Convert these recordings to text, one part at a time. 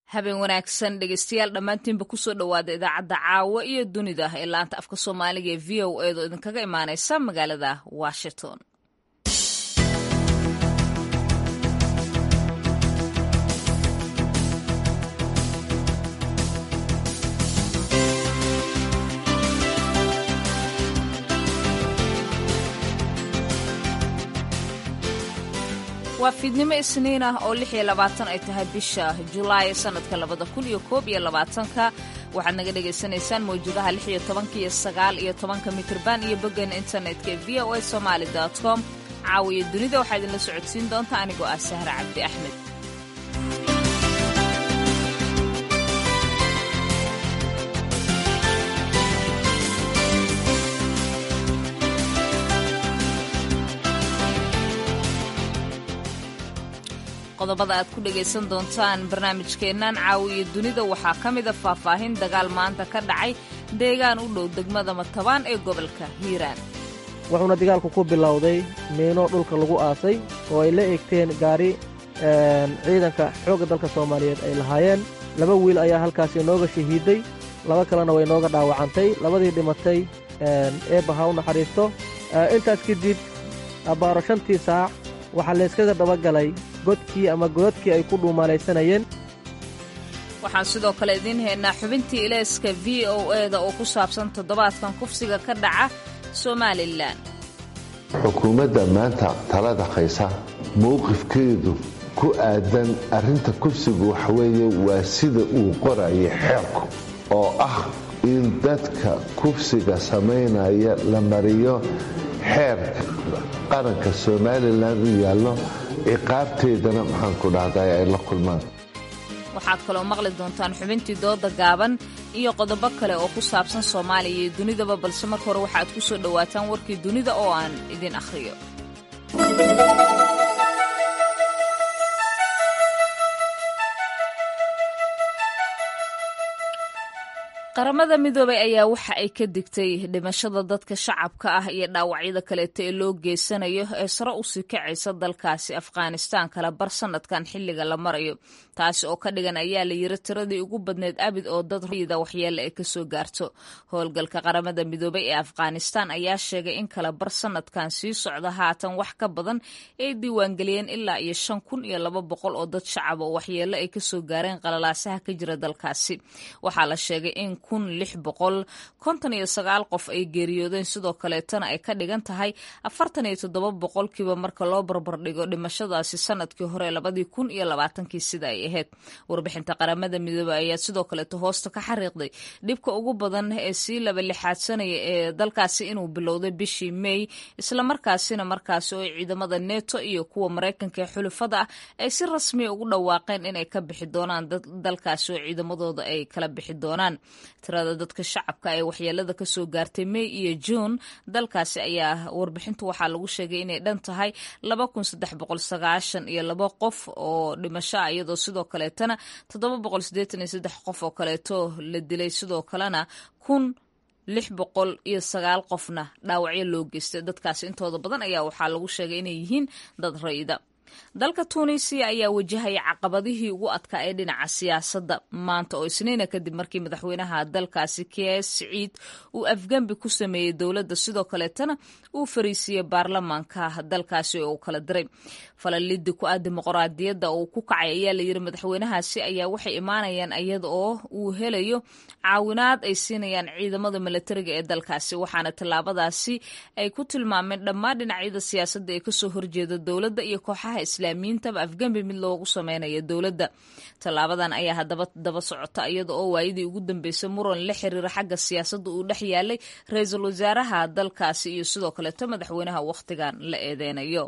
habeen wanaagsan dhegeystayaal dhammaantiinba kusoo dhowaada idaacadda caawa iyo dunida ee laanta afka soomaaliga ee v o eedoo idinkaga imaaneysa magaalada washington waa fiidnimo isniin ah oo lix iyo labaatan ay tahay bisha julaay sanadka labada kun iyo koob iyo labaatanka waxaad naga dhagaysanaysaan mawjadaha lix iyo tobanka iyo sagaal iyo tobanka mitrban iyo boggeena internetka ee v o a somaali com caawiyo dunida waxaa idinla socodsiin doonta anigoo ah sahre cabdi axmed qodobada aad ku dhegaysan doontaan barnaamijkeennan caawi iyo dunida waxaa ka mida faahfaahin dagaal maanta ka dhacay deegaan u dhow degmada matabaan ee gobolka hiiraan wuxuuna dagaalku ku bilowday miino dhulka lagu aasay oo ay la eegteen gaari ciidanka xoogga dalka soomaaliyeed ay lahaayeen laba wiil ayaa halkaasi nooga shahiiday laba kalena way nooga dhaawacantay labadii dhimatay eebba ha u naxariisto intaas kadib abbaaro shantii saac waxaa layskaga dabagalay godkii ama godadkii ay ku dhuumalaysanayeen waxaan sidoo kale idiin haynaa xubintii ilayska v o eda oo ku saabsan toddobaadkan kufsiga ka dhaca somalilan xukuumadda maanta talada haysa mowqifkeedu ku aadan arrinta kufsigu waxaweeye waa sida uu qoraya xeerku oo ah in dadka kufsiga samaynaya la mariyo xeerka qaranka somalilan u yaallo ciqaabteedana maxaan ku dhahday ay la kulmaan waxaad kaloo maqli doontaan xubintii dooda gaaban iyo qodobo kale oo ku saabsan soomaaliya iyo dunidaba balse marka hore waxaad ku soo dhowaataan warkii dunida oo aan idin akhriyo qaramada midoobay ayaa waxa ay ka digtay dhimashada dadka shacabka ah iyo dhaawacyada kaleeto ee loo geysanayo ee sare usii kacaysa dalkaasi afghanistaan kala bar sanadkan xilliga la marayo taasi oo ka dhigan ayaa la yiri tiradii ugu badneyd abid oo dad rayida waxyeele ay kasoo gaarto howlgalka qaramada midoobay ee afghanistaan ayaa sheegay in kala bar sanadkan sii socda haatan wax ka badan ay diiwaangeliyeen ilaa iyo shan kun iyo laba boqol oo dad shacab oo waxyeele ay kasoo gaareen qalalaasaha ka jira dalkaasi waxaa la sheegay in kun lix boqol konton iyo sagaal qof ay geeriyoodeen sidoo kaleetana ay ka dhigan tahay afartan iyo toddoba boqolkiiba marka loo barbardhigo dhimashadaasi sanadkii hore labadii kun iyo labaatankii sida ay ahayd warbixinta qaramada midoobey ayaa sidoo kaleeto hoosta ka xariiqday dhibka ugu badan ee sii laba lixaadsanaya ee dalkaasi inuu bilowday bishii may islamarkaasina markaasi oo ciidamada neto iyo kuwa maraykanka ee xulufada ah ay si rasmiya ugu dhawaaqeen inay ka bixi doonaan dalkaasi oo ciidamadooda ay kala bixi doonaan tirada dadka shacabka ee waxyeelada kasoo gaartay may iyo juun dalkaasi ayaa warbixintu waxaa lagu sheegay inay dhan tahay laba kun saddex boqol sagaashan iyo laba qof oo dhimasho ah iyadoo sidoo kaleetana toddoba boqol siddeetan iyo saddex qof oo kaleeto la dilay sidoo kalena kun lix boqol iyo sagaal qofna dhaawacyo loo geystay dadkaasi intooda badan ayaa waxaa lagu sheegay inay yihiin dad rayida dalka tuunisiya ayaa wajahaya caqabadihii ugu adkaa ee dhinaca siyaasadda maanta oo isniina kadib markii madaxweynaha dalkaasi kies siciid uu afgembi ku sameeyey dowladda sidoo kaleetana uu fariisiiyey baarlamaanka dalkaasi oo uu kala diray falalidi ku ah dimuqraadiyadda uu ku kacay ayaa layiri madaxweynahaasi ayaa waxay imaanayaan iyada oo uu helayo caawinaad ay siinayaan ciidamada milatariga ee dalkaasi waxaana tallaabadaasi ay ku tilmaameen dhammaan dhinacyada siyaasadda ee kasoo horjeeda dowladda iyo kooxaha islaamiyiintaba afgembi mid loogu sameynayo dowladda tallaabadan ayaa haddaba daba socota iyada oo waayadii ugu dambeysay muran la xiriira xagga siyaasadda uu dhex yaalay ra-iisul wasaaraha dalkaasi iyo sidoo kaleeto madaxweynaha wakhtigan la eedeynayo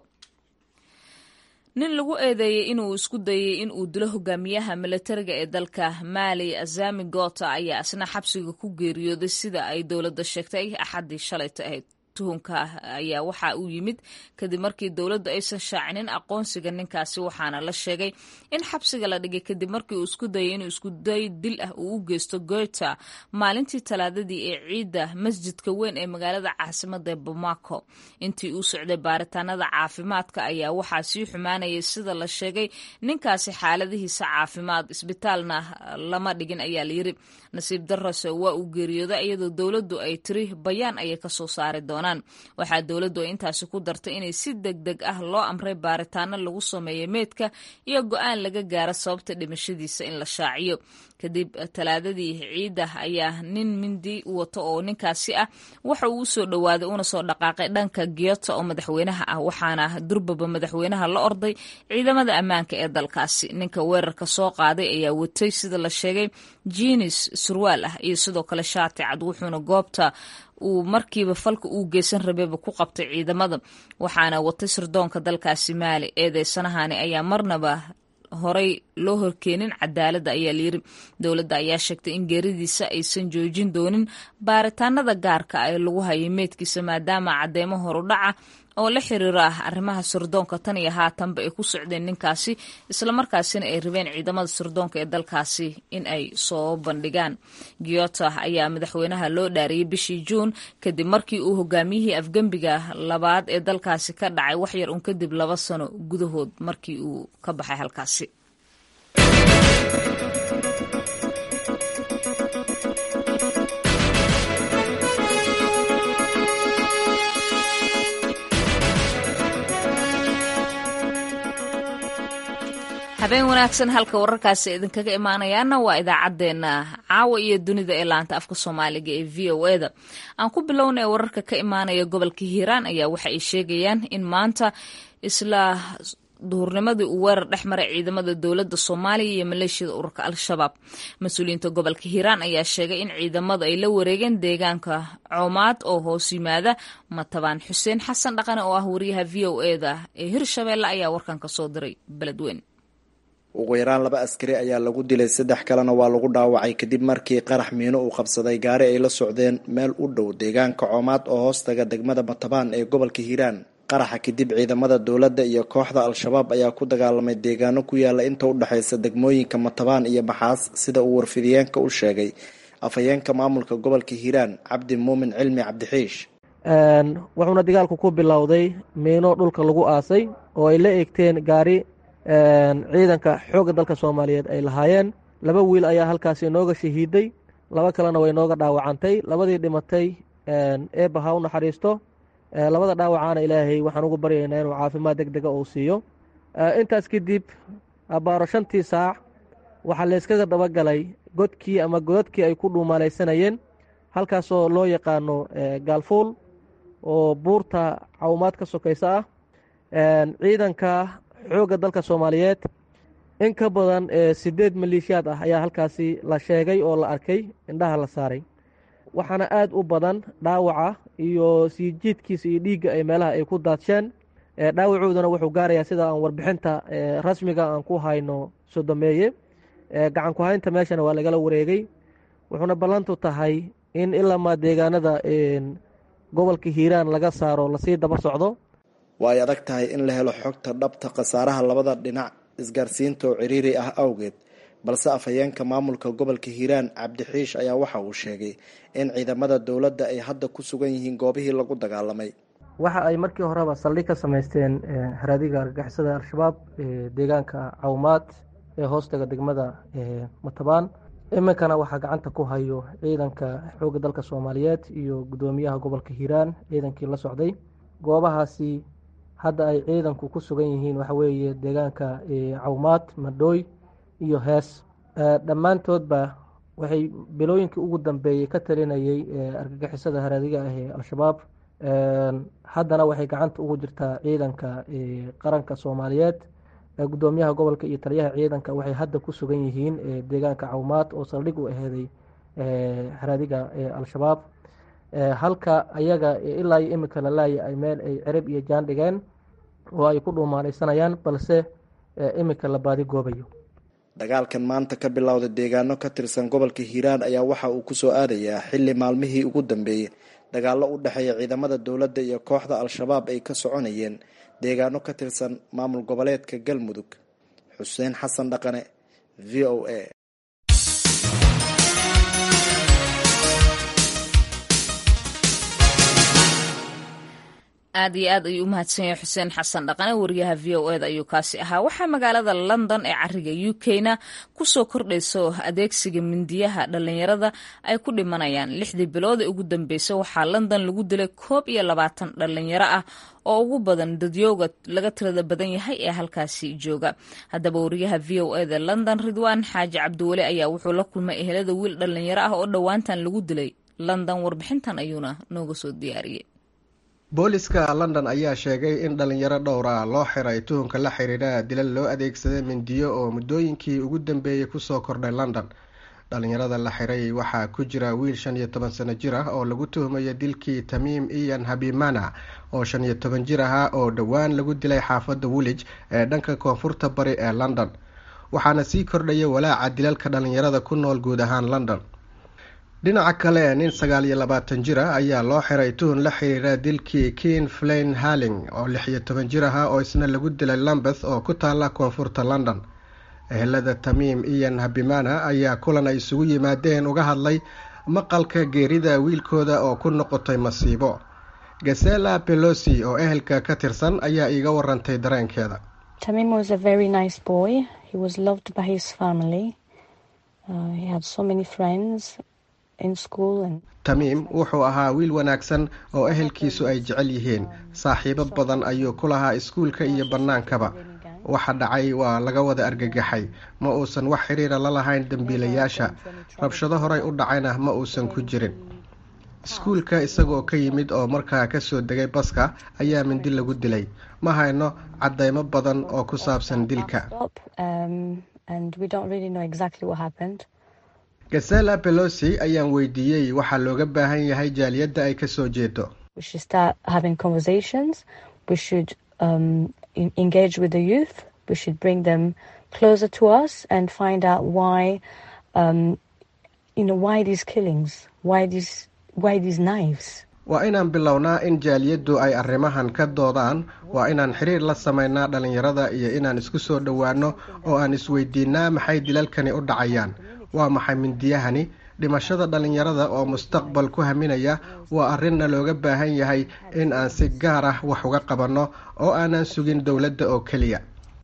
nin lagu eedeeyey inuu isku dayey in uu dilo hogaamiyaha milatariga ee dalka maali azami gota ayaa isna xabsiga ku geeriyooday sida ay dowladda sheegtay axaddii shalayta ahayd tuhunka ayaa waxa uu yimid kadib markii dowladdu aysan shaacinin aqoonsiga ninkaasi waxaana la sheegay in xabsiga la dhigay kadib markii uu isku dayay inuu iskuday dil ah uu u geysto goyta maalintii talaadadii ee ciidda masjidka weyn ee magaalada caasimada ee bamako intii uu socday baaritaanada caafimaadka ayaa waxaa sii xumaanayay sida la sheegay ninkaasi xaaladihiisa caafimaad isbitaalna lama dhigin ayaa layiri nasiib darase waa uu geeriyooday iyadoo dowladdu ay tiri bayaan ayay kasoo saari doonaan waxaa dowladdu ay intaasi ku dartay inay si deg deg ah loo amray baaritaano lagu sameeyo meydka iyo go-aan laga gaaro sababta dhimashadiisa in la shaaciyo kadib talaadadii ciidda ayaa nin mindi wato oo ninkaasi ah waxa uu usoo dhowaaday una soo dhaqaaqay dhanka giyota oo madaxweynaha ah waxaana durbaba madaxweynaha la orday ciidamada ammaanka ee dalkaasi ninka weerarka soo qaaday ayaa watay sida la sheegay jinis surwaal ah iyo sidoo kale shaati cad wuxuuna goobta uu markiiba falka uu geysan rabayba ku qabtay ciidamada waxaana watay sirdoonka dalkaasi maali eedeysanahani ayaa marnaba horey loo horkeenin cadaaladda ayaa layiri dowladda ayaa sheegtay in geeridiisa aysan joojin doonin baaritaanada gaarka ah ee lagu hayay meydkiisa maadaama cadeymo horudhaca oo la xiriira ah arrimaha sirdoonka tan iyo haatanba ay ku socdeen ninkaasi islamarkaasina ay rabeen ciidamada sirdoonka ee dalkaasi in ay soo bandhigaan giyota ayaa madaxweynaha loo dhaariyey bishii juun kadib markii uu hogaamiyihii afgembiga labaad ee dalkaasi ka dhacay waxyar un kadib laba sano gudahood markii uu ka baxay halkaasi habeen wanaagsan halka wararkaasi idinkaga imaanayaana waa idaacaddeenna caawa iyo dunida ee laanta afka soomaaliga ee v o e da aan ku bilownay wararka ka imaanaya gobolka hiiraan ayaa waxa ay sheegayaan in maanta isla duhurnimadii uu weerar dhex maray ciidamada dowladda soomaaliya iyo maleeshiyada ururka al-shabaab mas-uuliyiinta gobolka hiiraan ayaa sheegay in ciidamadu ay la wareegeen deegaanka coomaad oo hoos yimaada matabaan xuseen xasan dhaqane oo ah wariyaha v o e da ee hirshabeelle ayaa warkan ka soo diray beledweyn ugu yaraan laba askari ayaa lagu dilay saddex kalena waa lagu dhaawacay kadib markii qarax miino uu qabsaday gaari ay la socdeen meel u dhow deegaanka coomaad oo hoostaga degmada matabaan ee gobolka hiiraan qaraxa kadib ciidamada dowladda iyo kooxda al-shabaab ayaa ku dagaalamay deegaano ku yaala inta u dhexaysa degmooyinka matabaan iyo maxaas sida uu warfidiyeenka u sheegay afhayeenka maamulka gobolka hiiraan cabdi muumin cilmi cabdixiish wuxuuna dagaalku ku bilowday miino dhulka lagu aasay oo ay la eegteen gaari ciidanka xoogga dalka soomaaliyeed ay lahaayeen laba wiil ayaa halkaasi inooga shahiiday laba kalena way inooga dhaawacantay labadii dhimatay eebba ha u naxariisto labada dhaawacaana ilaahay waxaan ugu baryaynaa inuu caafimaad deg dega uu siiyo intaas kadib abbaaro shantii saac waxaa layskaga dabagalay godkii ama godadkii ay ku dhuumalaysanayeen halkaasoo loo yaqaano gaalfuul oo buurta cawmaad ka sokaysa ah ciidanka xoogga dalka soomaaliyeed in ka badan siddeed maleeshiyaad ah ayaa halkaasi la sheegay oo la arkay indhaha la saaray waxaana aad u badan dhaawaca iyo sii jiidkiisa iyo dhiigga ay meelaha ay ku daadsheen dhaawacooduna wuxuu gaarayaa sida aan warbixinta rasmiga aan ku hayno sodomeeye gacan ku haynta meeshana waa lagala wareegay wuxuuna ballantu tahay in ilamaa deegaanada gobolka hiiraan laga saaro lasii daba socdo waa ay adag tahay in la helo xogta dhabta khasaaraha labada dhinac isgaarsiinta oo ciriiri ah awgeed balse afhayeenka maamulka gobolka hiiraan cabdixiish ayaa waxa uu sheegay in ciidamada dowladda ay hadda ku sugan yihiin goobihii lagu dagaalamay waxa ay markii horeba saldhig ka samaysteen haraadiga argagixisada al-shabaab deegaanka cawmaad ee hoostaga degmada matabaan iminkana waxaa gacanta ku hayo ciidanka xoogga dalka soomaaliyeed iyo guddoomiyaha gobolka hiiraan ciidankii la socday goobahaasi hadda ay ciidanku ku sugan yihiin waxa weeye deegaanka cawmaad madhooy iyo hees dhammaantoodba waxay bilooyinkii ugu dambeeyey ka talinayay argagixisada haraadiga ah ee al-shabaab haddana waxay gacanta ugu jirtaa ciidanka qaranka soomaaliyeed guddoomiyaha gobolka iyo taliyaha ciidanka waxay hadda ku sugan yihiin deegaanka cawmaad oo saldhig u aheeday haraadiga al-shabaab halka ayaga ilaa iyo imika la laaya ay meel ay cerib iyo jaan dhigeen oo ay ku dhuumaalaysanayaan balse imika la baadi goobayo dagaalkan maanta ka bilowda deegaano ka tirsan gobolka hiiraan ayaa waxa uu kusoo aadayaa xilli maalmihii ugu dambeeyey dagaallo u dhexeeya ciidamada dowladda iyo kooxda al-shabaab ay ka soconayeen deegaano ka tirsan maamul goboleedka galmudug xuseen xasan dhaqane v o a aad iyo aad ayuu u mahadsan yahay xuseen xasan dhaqane wariyaha v o eda ayuu kaasi ahaa waxaa magaalada london ee cariga u k-na kusoo kordhayso adeegsiga mindiyaha dhalinyarada ay ku dhimanayaan lixdii bilood ee ugu dambeysay waxaa london lagu dilay koob iyo labaatan dhalinyaro ah oo ugu badan dadyooga laga tirada badan yahay ee halkaasi jooga haddaba wariyaha v o eda london ridwaan xaaji cabdiweli ayaa wuxuu la kulmay ehelada wiil dhalinyaro ah oo dhowaantan lagu dilay london warbixintan ayuuna nooga soo diyaariyey booliska london ayaa sheegay in dhalinyaro dhowr ah loo xiray tuhunka la xiriira dilal loo adeegsaday mindiyo oo muddooyinkii ugu dambeeyey kusoo kordhay london dhalinyarada la xiray waxaa ku jira wiil shan iyo toban sano jir ah oo lagu tuhmayo dilkii tamiim iyan habimana oo shan iyo toban jir ahaa oo dhowaan lagu dilay xaafadda woolij ee dhanka koonfurta bari ee london waxaana sii kordhaya walaaca dilalka dhalinyarada ku nool guud ahaan london dhinaca kale nin sagaal iyo labaatan jir ah ayaa loo xiray tuhun la xiriira dilkii kin flain harling oo lix iyo toban jir ahaa oo isna lagu dilay lambeth oo ku taala koonfurta london ehelada tamiim iyan habimana ayaa kulan ay isugu yimaadeen uga hadlay maqalka geerida wiilkooda oo ku noqotay masiibo gasela belosi oo ehelka ka tirsan ayaa iiga warantay dareenkeeda tamiim wuxuu ahaa wiil wanaagsan oo ehelkiisu ay jecel yihiin saaxiibo badan ayuu ku lahaa iskuulka iyo bannaankaba waxa dhacay waa laga wada argagaxay ma uusan wax xiriira la lahayn dembiilayaasha rabshado horay u dhacayna ma uusan ku jirin iskuulka isagoo ka yimid oo markaa kasoo degay baska ayaa mindi lagu dilay ma hayno caddaymo badan oo ku saabsan dilka gasela belosi ayaan weydiiyey waxaa looga baahan yahay jaaliyadda ay kasoo jeedo waa inaan bilownaa in jaaliyaddu ay arrimahan ka doodaan waa inaan xiriir la samaynaa dhalinyarada iyo inaan isku soo dhowaano oo aan isweydiinaa maxay dilalkani u dhacayaan waa maxay mindiyahani dhimashada dhalinyarada oo mustaqbal ku haminaya waa arrinna looga baahan yahay in aan si gaar ah wax uga qabanno oo aanan sugin dowladda oo keliya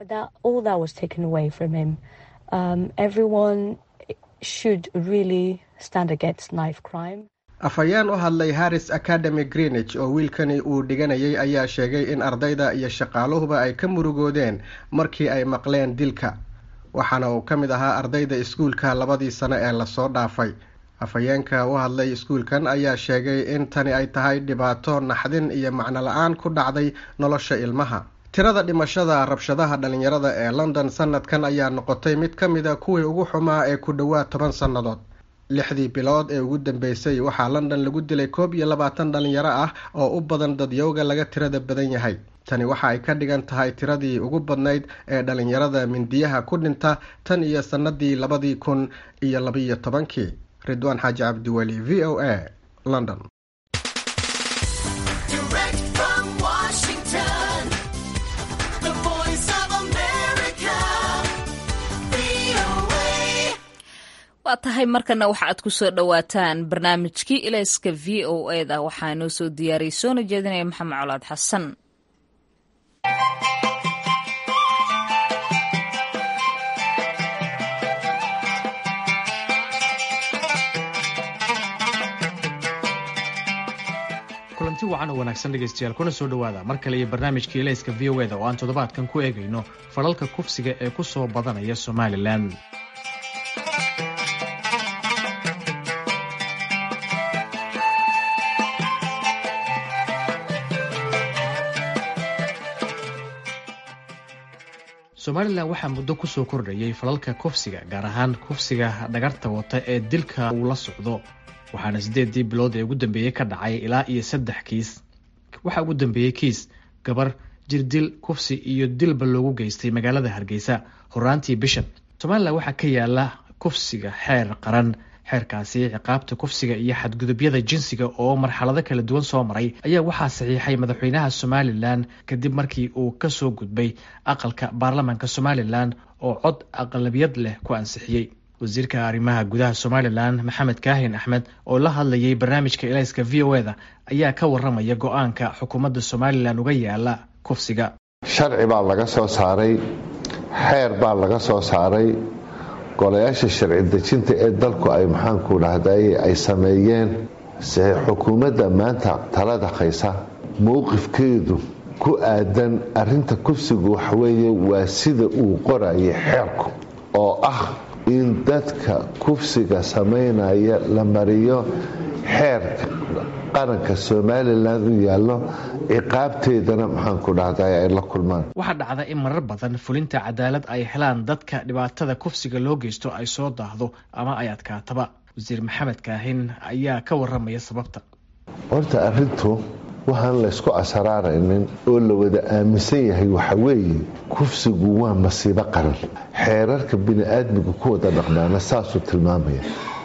afhayeen u hadlay harris academy greenwich oo wiilkani uu dhiganayay ayaa sheegay in ardayda iyo shaqaaluhuba ay ka murugoodeen markii ay maqleen dilka waxaana uu ka mid ahaa ardayda iskuulka labadii sano ee lasoo dhaafay afhayeenka u hadlay iskuulkan ayaa sheegay in tani ay tahay dhibaato naxdin iyo macno la-aan ku dhacday nolosha ilmaha tirada dhimashada rabshadaha dhalinyarada ee london sanadkan ayaa noqotay mid ka mida kuwii ugu xumaa ee ku dhowaad toban sannadood lixdii bilood ee ugu dambeysay waxaa london lagu dilay koob iyo labaatan dhalinyaro ah oo u badan dadyowga laga tirada badan yahay tani waxa ay ka dhigan tahay tiradii ugu badnayd ee dhalinyarada mindiyaha ku dhinta tan iyo sannadii labadii kun iyo labiyo tobankii ridwaan xaaji cabdiweli v o a london waa tahay markana waxa aad ku soo dhowaataan barnaamijkii ilayska v o eda waxaa noo soo diyaariyay soona jeedinaya maxamed colaad xasan kulanti wacan oo wanaagsan dhegaystayaal kuna soo dhowaada mar kale iyo barnaamijka ilayska v o eda oo aan toddobaadkan ku eegayno falalka kufsiga ee ku soo badanaya somalilan somalilan waxaa muddo kusoo kordhayay falalka kufsiga gaar ahaan kufsiga dhagarta wata ee dilka uu la socdo waxaana siddeedii bilood ee ugu dambeeyey ka dhacay ilaa iyo saddex kiis waxaa ugu dambeeyey kiis gabar jirdil kufsi iyo dilba loogu geystay magaalada hargeysa horaantii bishan somalilan waxaa ka yaala kufsiga xeer qaran xeerkaasi ciqaabta kufsiga iyo xadgudubyada jinsiga oo marxalado kala duwan soo maray ayaa waxaa saxiixay madaxweynaha somalilan kadib markii uu kasoo gudbay aqalka baarlamaanka somalilan oo cod aqlabiyad leh ku ansixiyey wasiirka arrimaha gudaha somalilan maxamed kaahin axmed oo la hadlayay barnaamijka elayska v o eda ayaa ka waramaya go-aanka xukuumadda somalilan uga yaala kufsiga sharci baa laga soo saaray xeer baa laga soo saaray golayaasha sharci dejinta ee dalku ay maxaanku dhahday ay sameeyeen xukuumadda maanta talada haysa mowqifkeedu ku aadan arinta kufsigu waxweeye waa sida uu qorayay xeerku oo ah in dadka kufsiga samaynaya la mariyo xeerka qaranka somalilan u yaallo ciqaabteedana maxaanku dhahday ay la kulmaan waxaa dhacda in marar badan fulinta cadaalad ay helaan dadka dhibaatada kufsiga loo geysto ay soo daahdo ama ay adkaataba wasiir maxamed kaahin ayaa ka waramaya sababta horta arintu waxaan laysku asaraaraynin oo la wada aaminsan yahay waxa weeye kufsigu waa masiibo qaran xeerarka bini-aadmiga ku wada dhaqmaana saasuu tilmaamaya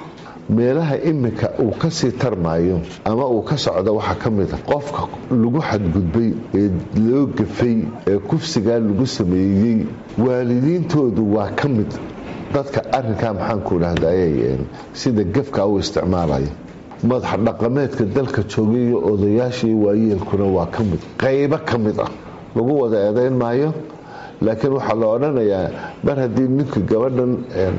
meelaha iminka uu kasii tarmaayo ama uu ka socdo waxaa ka mid a qofka lagu xadgudbay ee loo gafay ee kufsigaa lagu sameeyey waalidiintoodu waa ka mid dadka arinkaa maxaanku dhahday sida gefka u isticmaalaya madaxa dhaqameedka dalka joogay iyo odayaashii waayeelkuna waa ka mid qaybo ka mid ah lagu wada eedayn maayo laakiin waxaa la odhanayaa mar haddii ninka gabadhan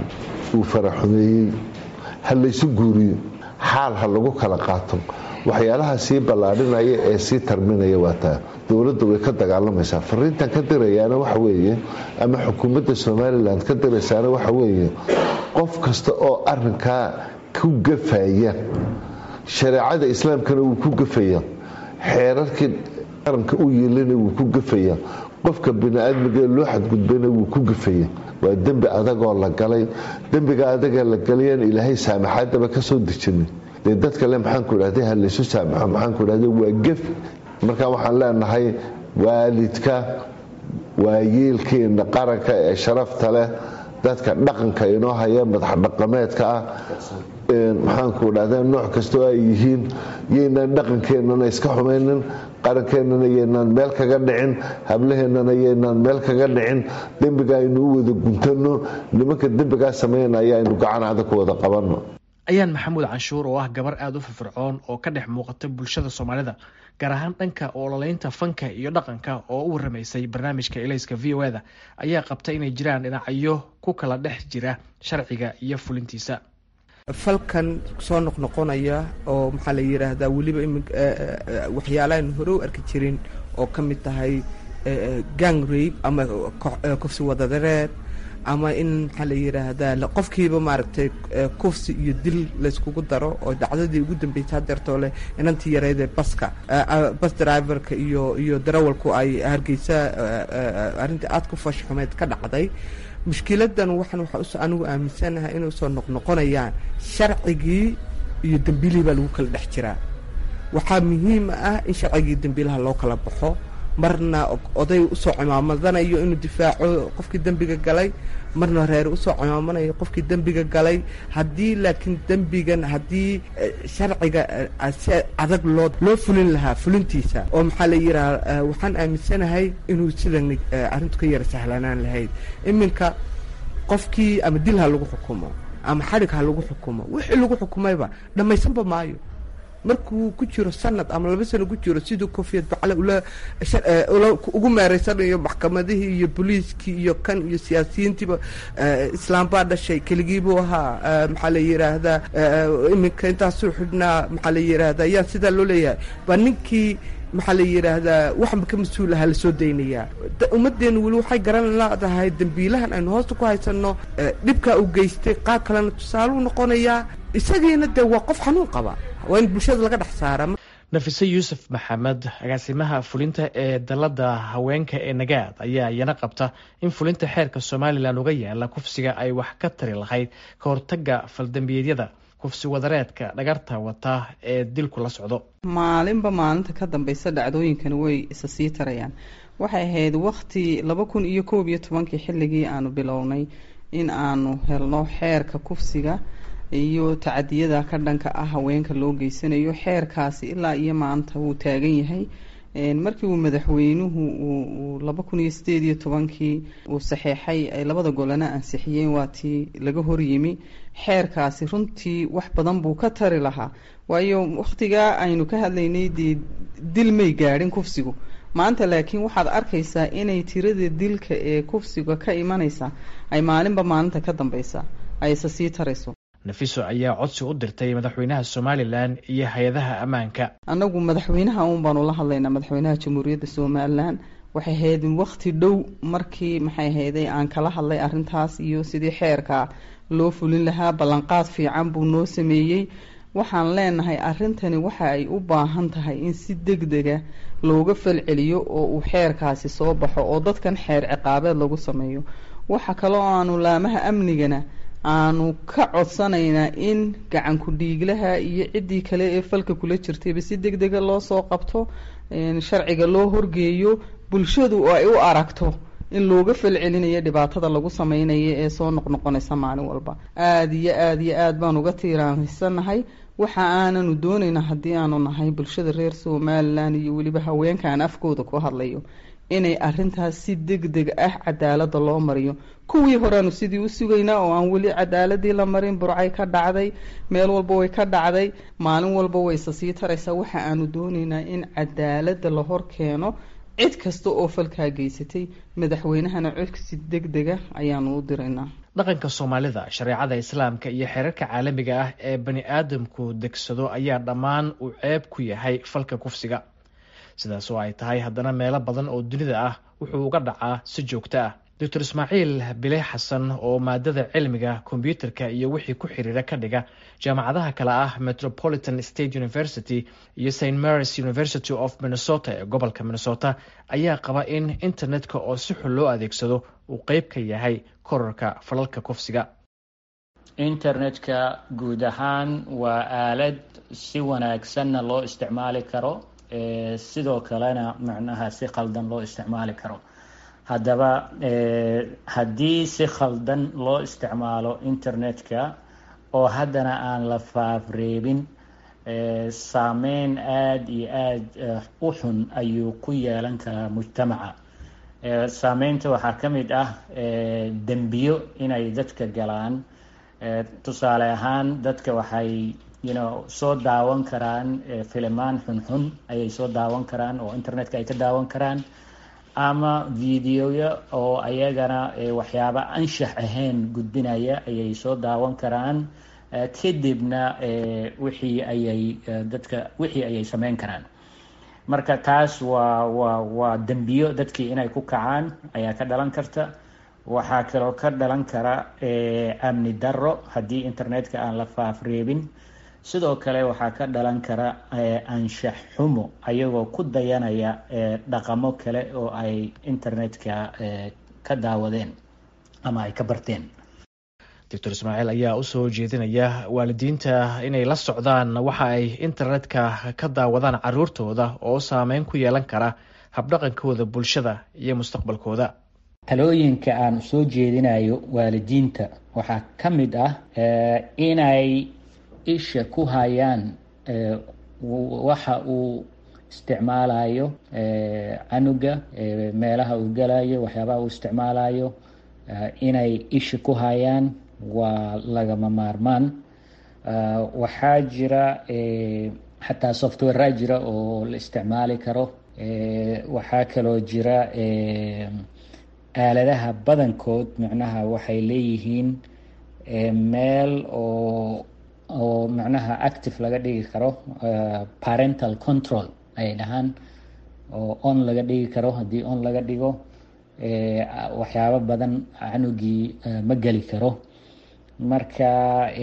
uu faraxumeeyey ha laysu guuriyo xaal ha lagu kala qaato waxyaalaha sii ballaadhinaya ee sii tarminaya waa taa dowladda way ka dagaalamaysaa fariintan ka dirayaana waxa weeye ama xukuumadda somalilan ka diraysaana waxa weeye qof kasta oo arinkaa ku gafaya shareecada islaamkana wuu ku gafaya xeerarkii qaranka u yeelana wuu ku gafaya qofka bini-aadmiga loo xadgudbayna wuu ku gafaya waa dembi adagoo la galay dembiga adaga la galayaan ilaahay saamaxaadaba ka soo dejinin dee dadka le maxaanku dhahday ha laysu saamaxo maxaanku dhahday waa gef marka waxaan leenahay waalidka waayeelkeena qaranka ee sharafta leh dadka dhaqanka inoo haya madax dhaqameedka ah maxaanku dhahda nooc kastoo ay yihiin yaynaan dhaqankeennana iska xumaynin qarankeenana yaynaan meel kaga dhicin hablaheennana yaynaan meel kaga dhicin dembiga aynu u wada guntano nimanka dembigaa sameynaya aynu gacan adag ku wada qabanno ayaan maxamuud canshuur oo ah gabar aada u firfircoon oo ka dhex muuqata bulshada soomaalida gaar ahaan dhanka ololeynta fanka iyo dhaqanka oo u waramaysay barnaamijka elayska v o eda ayaa qabta inay jiraan dhinacyo ku kala dhex jira sharciga iyo fulintiisa falkan soo noqnoqonaya oo maxaa la yidhaahdaa weliba waxyaalahan hore u arki jirin oo ka mid tahay gang rabe ama kufsi wadadareed ama in maxaa la yidhaahdaa qofkiiba maaragtay kufsi iyo dil layskugu daro oo dhacdadii ugu dambeysay hadeertoo leh inantii yareydee baska bas driverka iyo iyo darawalku ay hargeysa arrintii aada ku fashxumeed ka dhacday mushkiladan waxaan waxaa anigu aaminsanahay inay usoo noqnoqonayaan sharcigii iyo dembiilihii baa lagu kala dhex jiraa waxaa muhiim ah in sharcigii dembiilaha loo kala baxo marna oday usoo cimaamadanayo inuu difaaco qofkii dembiga galay marna reer usoo cimaamanayo qofkii dembiga galay haddii laakiin dembigan haddii sharciga si adag loo loo fulin lahaa fulintiisa oo maxaa la yidhaha waxaan aaminsanahay inuu sidan arrintu ka yara sahlanaan lahayd iminka qofkii ama dil ha lagu xukumo ama xadhig ha lagu xukumo wixii lagu xukumayba dhammaysanba maayo markuu ku jiro sanad ama laba sano ku jiro siduu kofiyad bacle ula ugu meereysanayo maxkamadihii iyo booliiskii iyo kan iyo siyaasiyiintiiba islaam baa dhashay keligiibuu ahaa maxaa la yidhaahdaa iminka intaasuu xidhnaa maxaa la yidhaahdaa yaa sidaa loo leeyahay baa ninkii maxaa la yidhaahdaa waxba ka mas-uul ahaa lasoo daynayaa ummaddeenu weli waxay garan leedahay dembiilahan aynu hoosta ku haysanno dhibkaa uu geystay qaab kalena tusaaluu noqonayaa isagiina dee waa qof xanuun qaba waa in bulshada laga dhex saara nafise yuusuf maxamed agaasimaha fulinta ee dalada haweenka ee nagaad ayaa iyana qabta in fulinta xeerka somalilan uga yaala kufsiga ay wax ka tari lahayd ka hortaga faldambiyeedyada kufsi wadareedka dhagarta wata ee dilku la socdo maalinba maalinta ka dambeysa dhacdooyinkani way isa sii tarayaan waxay ahayd wakti laba kun iyo koob iyo tobankii xilligii aanu bilownay in aanu helno xeerka kufsiga iyo tacadiyada ka dhanka ah haweenka loo geysanayo xeerkaasi ilaa iyo maanta wuu taagan yahay markii uu madaxweynuhu uu laba kun iyo sideed iyo tobankii uu saxeexay ay labada golana ansixiyeen waa tii laga horyimi xeerkaasi runtii wax badan buu ka tari lahaa waayo wakhtigaa aynu ka hadlaynay dee dil may gaadhin kufsigu maanta laakiin waxaad arkaysaa inay tirada dilka ee kufsiga ka imanaysa ay maalinba maalinta ka dambeysa ayse sii tarayso nafiso ayaa codsi u dirtay madaxweynaha somalilan iyo hay-adaha ammaanka annagu madaxweynaha uun baanu la hadlaynaa madaxweynaha jamhuuriyadda somalilan waxay ahayd wakti dhow markii maxay ahayday aan kala hadlay arrintaas iyo sidii xeerka loo fulin lahaa ballanqaad fiican buu noo sameeyey waxaan leenahay arrintani waxa ay u baahan tahay in si deg dega looga falceliyo oo uu xeerkaasi soo baxo oo dadkan xeer ciqaabeed lagu sameeyo waxa kaloo aanu laamaha amnigana aanu ka codsanaynaa in gacanku dhiiglaha iyo ciddii kale ee falka kula jirtayba si deg dega loo soo qabto sharciga loo horgeeyo bulshadu oo ay u aragto in looga falcelinayo dhibaatada lagu sameynayo ee soo noqnoqonaysa maalin walba aada iyo aada iyo aada baan uga tiiraansannahay waxa aananu doonaynaa haddii aanu nahay bulshada reer somalilan iyo weliba haweenkaan afkooda ku hadlayo inay arintaas si deg deg ah cadaalada loo mariyo kuwii horeanu sidii u sugaynaa oo aan weli cadaaladii la marin burcay ka dhacday meel walba way ka dhacday maalin walba wayse sii taraysaa waxa aanu doonaynaa in cadaalada la hor keeno cid kasta oo falkaa geysatay madaxweynahana codsi deg dega ayaanu u diraynaa dhaqanka soomaalida shareecada islaamka iyo xeerarka caalamiga ah ee bani aadamku degsado ayaa dhammaan uu ceeb ku yahay falka kufsiga sidaas oo ay tahay haddana meelo badan oo dunida ah wuxuu uga dhacaa si joogto ah doctor ismaaciil bile xasan oo maadada cilmiga kombyuutarka iyo wixii ku xiriira ka dhiga jaamacadaha kale ah metropolitan state university iyo st marys university of minnesota ee gobolka minnesota ayaa qaba in internetka oo si xun loo adeegsado uu qeyb ka yahay korarka falalka kufsiga internetka guud ahaan waa aalad si wanaagsanna loo isticmaali karo sidoo kalena macnaha si khaldan loo isticmaali karo haddaba haddii si khaldan loo isticmaalo internetka oo haddana aan la faafreebin saameyn aada iyo aada u xun ayuu ku yeelan karaa mujtamaca saameynta waxaa ka mid ah dembiyo inay dadka galaan tusaale ahaan dadka waxay you know soo daawan karaan filimaan xunxun ayay soo daawan karaan oo internetka ay ka daawan karaan ama videoya oo ayagana waxyaaba anshax ahayn gudbinaya ayay soo daawan karaan kadibna wixii ayay dadka wixii ayay sameyn karaan marka taas waa waa waa dembiyo dadkii inay ku kacaan ayaa ka dhalan karta waxaa kaloo ka dhalan kara amni darro haddii internetka aan la faafreebin sidoo kale waxaa ka dhalan kara anshax xumo ayagoo ku dayanaya dhaqamo kale oo ay internetka ka daawadeen ama ay ka barteen doctor ismaaciil ayaa usoo jeedinaya waalidiinta inay la socdaan waxa ay internetka ka daawadaan caruurtooda oo saameyn ku yeelan kara habdhaqankooda bulshada iyo mustaqbalkooda talooyinka aan soo jeedinayo waalidiinta waxaa ka mid ah inay isha ku hayaan waxa uu isticmaalayo canuga meelaha uu galayo waxyaabaha uu isticmaalayo inay isha ku hayaan waa lagama maarmaan waxaa jira xataa softwarea jira oo la isticmaali karo waxaa kaloo jira aaladaha badankood macnaha waxay leeyihiin meel oo oo macnaha active laga dhigi karo parental control ayay dhahaan oo on laga dhigi karo haddii on laga dhigo waxyaabo badan canugii ma geli karo marka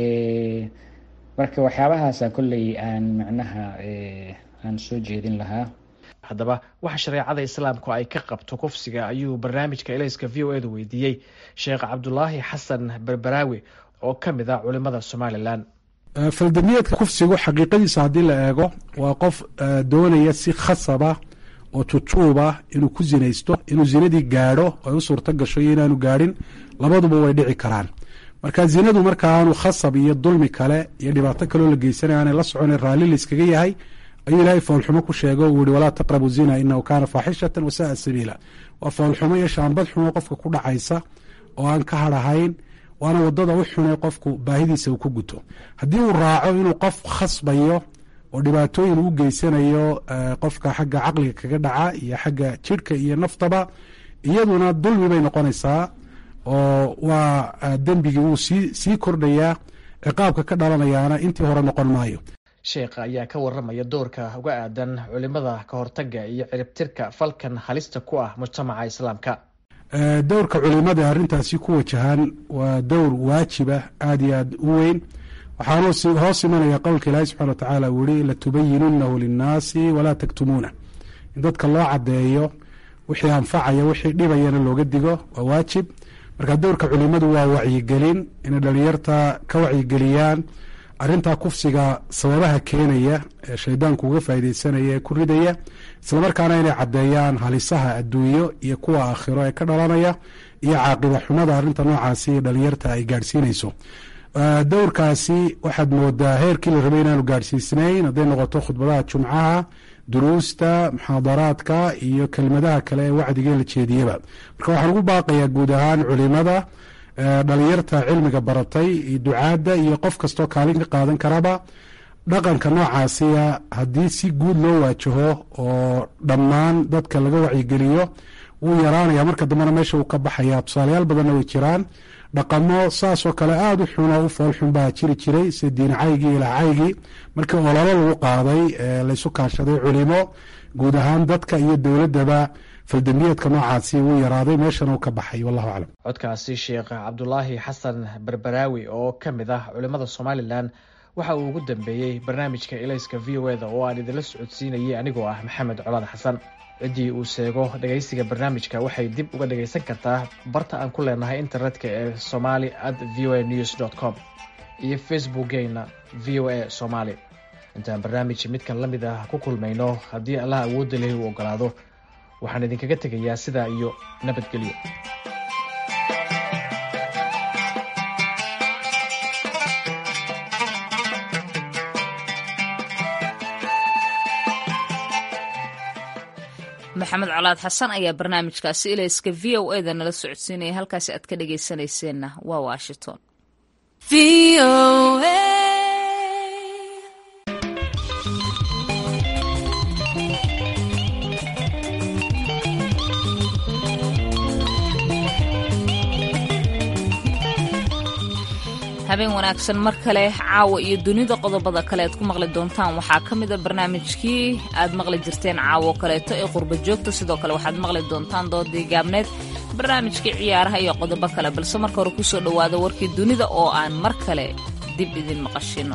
marka waxyaabahaasa kolley aan macnaha aan soo jeedin lahaa haddaba waxa shareecada islaamku ay ka qabto kufsiga ayuu barnaamijka elayska v o e da weydiiyey sheekh cabdulaahi xasan berberaawi oo ka mid ah culimada somalilan faldamiyeedka kufsigu xaqiiqadiisa haddii la eego waa qof doonaya si khasaba oo tutuuba inuu ku zinaysto inuu zinadii gaadho ay u suurto gasho iyo inaanu gaadhin labaduba way dhici karaan marka zinadu marka aanu khasab iyo dulmi kale iyo dhibaato kaloo la geysanaya aanay la socona raalli layskaga yahay ayuu ilaahay foolxumo ku sheego uu yihi walaa taqrabu zina inahu kaana faaxishatan wasaaa sabiila waa foolxumo iyo shaambad xumo qofka ku dhacaysa oo aan ka hadhahayn waana wadada u xunay qofku baahidiisa uu ku guto haddii uu raaco inuu qof khasbayo oo dhibaatooyin uu geysanayo qofka xagga caqliga kaga dhaca iyo xagga jidhka iyo naftaba iyaduna dulmi bay noqonaysaa oo waa dembigii wuu sii sii kordhayaa ciqaabka ka dhalanayaana intii hore noqon maayo sheekha ayaa ka waramaya doorka uga aadan culimada ka hortaga iyo ciribtirka falkan halista ku ah mujtamaca islaamka dowrka culimada arrintaasi ku wajahan waa dowr waajiba aada iyo aada u weyn waxaanu hoos imanaya qowlka ilaahi subxana watacaala uu yihi latubayinunahu linnaasi walaa taktumuuna in dadka loo cadeeyo wixii anfacaya wixii dhibayana looga digo waa waajib marka dowrka culimadu waa wacyigelin inay dhalinyarta ka wacyigeliyaan arintaa kufsiga sababaha keenaya ee shaydaanku uga faaideysanaya ee ku ridaya islamarkaana inay caddeeyaan halisaha adduunyo iyo kuwa aakhiro ee ka dhalanaya iyo caaqiba xumada arinta noocaasi dhalinyarta ay gaadhsiinayso dowrkaasi waxaad moodaa heerkii la rabay inaanu gaadhsiisnayn hadday noqoto khudbadaha jumcaha duruusta muxaadaraadka iyo kelmadaha kale ee wacdiga la jeediyaba marka waxaan ugu baaqayaa guud ahaan culimada dhalinyarta cilmiga baratay iyo ducaadda iyo qof kastoo kaalin ka qaadan karaba dhaqanka noocaasiya haddii si guud loo waajaho oo dhammaan dadka laga wacyigeliyo wuu yaraanaya marka dambena meesha uu ka baxaya tusaalayaal badanna way jiraan dhaqamo saasoo kale aada u xun oo u foolxun baa jiri jiray sida diincaygii ilaacaygii markii ololo lagu qaaday laysu kaashaday culimo guud ahaan dadka iyo dowladdaba faldembiyeedka noocaasi wuu yaraaday meeshana uu ka baxay wallahu aclam codkaasi sheekh cabdulaahi xasan berberaawi oo ka mid ah culimada somalilan waxa uu ugu dambeeyey barnaamijka elayska v o eda oo aan idinla socodsiinayay anigoo ah maxamed colaad xasan ciddii uu sheego dhegaysiga barnaamijka waxay dib uga dhagaysan kartaa barta aan ku leenahay internetka ee somali at v o a news dt com iyo facebookgeena v o a somaali intaan barnaamij midkan la mid ah ku kulmayno haddii allah awoodda lehi uu ogolaado waxaan idinkaga tegayaa sidaa iyo nabadgelyo maxamed colaad xasan ayaa barnaamijkaasi ilayska v o eda nala socodsiinaya halkaasi aad ka dhagaysanayseena waa washington habeen wanaagsan mar kale caawa iyo dunida qodobada kale aad ku maqli doontaan waxaa ka mid a barnaamijkii aad maqli jirteen caawo kaleeto ee qurba joogta sidoo kale waxaad maqli doontaan doodii gaabneed barnaamijkii ciyaaraha iyo qodobo kale balse marka hore kusoo dhowaada warkii dunida oo aan mar kale dib idin maqashino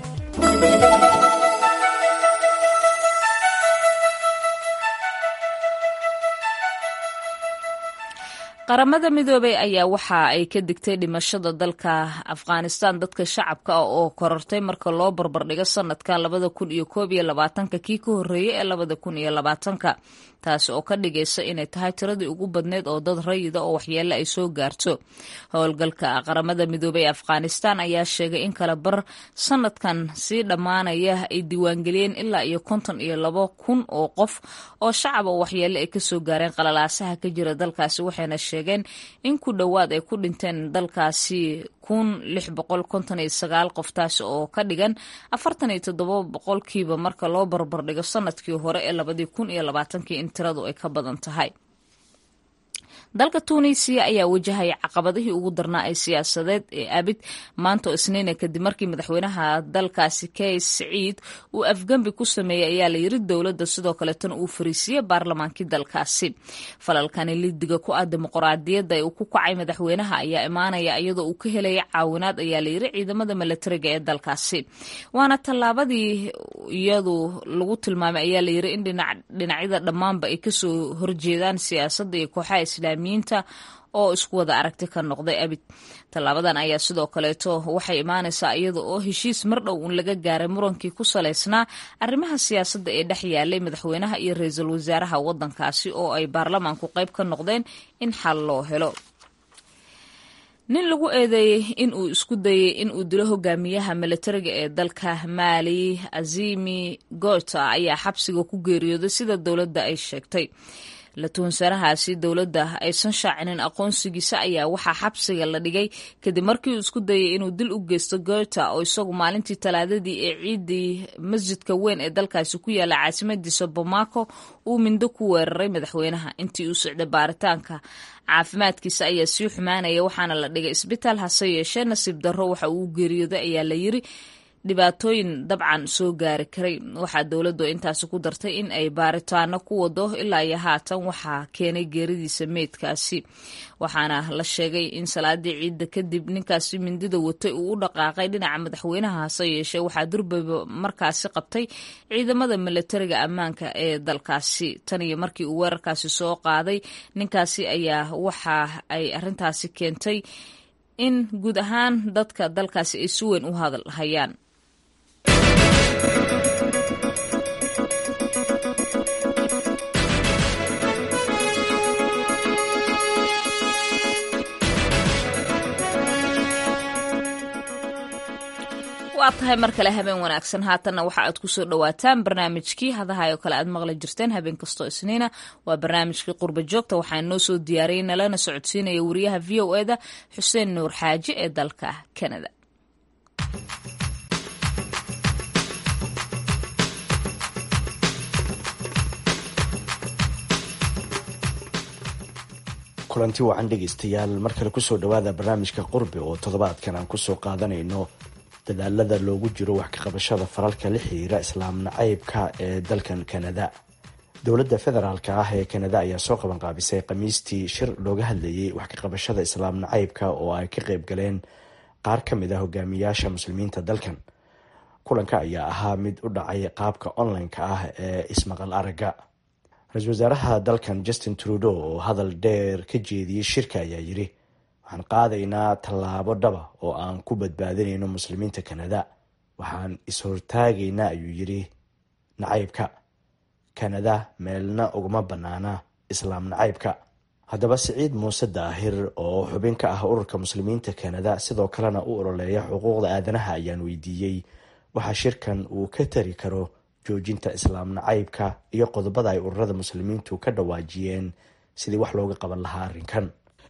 qaramada midoobey ayaa waxa ay ka digtay dhimashada dalka afghanistan dadka shacabka ah oo korortay marka loo barbardhigo sanadka labada kun iyo koob iyo labaatanka kii ka horreeyey ee labada kun iyo labaatanka taasi oo ka dhigaysa inay tahay tiradii ugu badneyd oo dad rayida oo waxyeelle ay soo gaarto howlgalka qaramada midoobey ee afghanistan ayaa sheegay in kala bar sanadkan sii dhammaanaya ay diiwaangeliyeen ilaa iyo konton iyo labo kun oo qof oo shacab oo waxyeelle ay kasoo gaareen qalalaasaha ka jira dalkaasi waxayna sheegeen in ku dhowaad ay ku dhinteen dalkaasi kun lix boqol konton iyo sagaal qof taasi oo ka dhigan afartan iyo toddoba boqolkiiba marka loo barbardhigo sanadkii hore ee labadii kun iyo labaatankii in tiradu ay ka badan tahay dalka tuunisiya ayaa wajahaya caqabadihii ugu darnaa ee siyaasadeed ee abid maanta oo isniina kadib markii madaxweynaha dalkaasi kays siciid uu afgembi ku sameeyey ayaa la yiri dowladda sidoo kaleetana uu fariisiiyey baarlamaankii dalkaasi falalkani lidiga ku ah dimuqraadiyadda ee uu ku kacay madaxweynaha ayaa imaanaya iyadoo uu ka helaya caawinaad ayaa la yiri ciidamada milatariga ee dalkaasi waana tallaabadii iyadu lagu tilmaamay ayaa la yiri in dhinacyada dhammaanba ay kasoo horjeedaan siyaasadda iyo kooxaha islaam oo isku wada aragti ka noqday abid tallaabadan ayaa sidoo kaleeto waxay imaanaysaa iyada oo heshiis mar dhow un laga gaaray murankii ku salaysnaa arrimaha siyaasadda ee dhex yaalay madaxweynaha iyo ra-iisul wasaaraha waddankaasi oo ay baarlamaanku qayb ka noqdeen in xal loo helo nin lagu eedeeyey in uu isku dayey in uu dilo hogaamiyaha milatariga ee dalka maali azimi gota ayaa xabsiga ku geeriyooday sida dowladda ay sheegtay la tuhunsaanahaasi dowladda aysan shaacinin aqoonsigiisa ayaa waxaa xabsiga la dhigay kadib markii uu isku dayay inuu dil u geysto gota oo isagu maalintii talaadadii ee ciidii masjidka weyn ee dalkaasi ku yaala caasimadiisa bamako uu mindo ku weeraray madaxweynaha intii uu socday baaritaanka caafimaadkiisa ayaa sii xumaanaya waxaana la dhigay isbitaal hase yeeshee nasiib darro waxa uu geeriyooday ayaa la yiri dhibaatooyin dabcan soo gaari karay waxaa dowladdu intaasi ku dartay in ay baaritaano ku wado ilaa iyo haatan waxaa keenay geeridiisa meydkaasi waxaana la sheegay in salaadii ciidda kadib ninkaasi mindida watay uu u dhaqaaqay dhinaca madaxweynaha hase yeeshee waxaa durbaba markaasi qabtay ciidamada milatariga ammaanka ee dalkaasi tan iyo markii uu weerarkaasi soo qaaday ninkaasi ayaa waxa ay arintaasi keentay in guud ahaan dadka dalkaasi ay si weyn u hadal hayaan waa tahay mar kale habeen wanaagsan haatanna waxa aad kusoo dhawaataan barnaamijkii hadahay oo kale aad maqli jirteen habeen kastoo isniina waa barnaamijkii qurba joogta waxaa noo soo diyaariyey nalana socodsiinaya wariyaha v o eda xuseen nuur xaaji ee dalka kanada kulanti wacan dhegaystayaal mar kale kusoo dhawaada barnaamijka qurbi oo toddobaadkan aan kusoo qaadanayno dadaalada loogu jiro wax ka qabashada faralka la xiriira islaam nacaybka ee dalkan kanada dowladda federaalka ah ee kanada ayaa soo qaban qaabisay khamiistii shir looga hadlayay wax ka qabashada islaam nacaybka oo ay ka qayb galeen qaar ka mid ah hogaamiyaasha muslimiinta dalkan kulanka ayaa ahaa mid u dhacay qaabka online-ka ah ee ismaqal aragga ra-iisul wasaaraha dalkan justin trudeau oo hadal dheer ka jeediyey shirka ayaa yiri waxaan qaadaynaa tallaabo dhaba oo aan ku badbaadinayno muslimiinta kanada waxaan is-hortaagaynaa ayuu yiri nacaybka kanada meelna uguma bannaana islaam nacaybka haddaba siciid muuse daahir oo xubin ka ah ururka muslimiinta kanada sidoo kalena u ololeeya xuquuqda aadanaha ayaan weydiiyey waxaa shirkan uu ka tari karo joojinta islaam nacaybka iyo qodobada ay ururada muslimiintu ka dhawaajiyeen sidii wax looga qaban lahaa arrinkan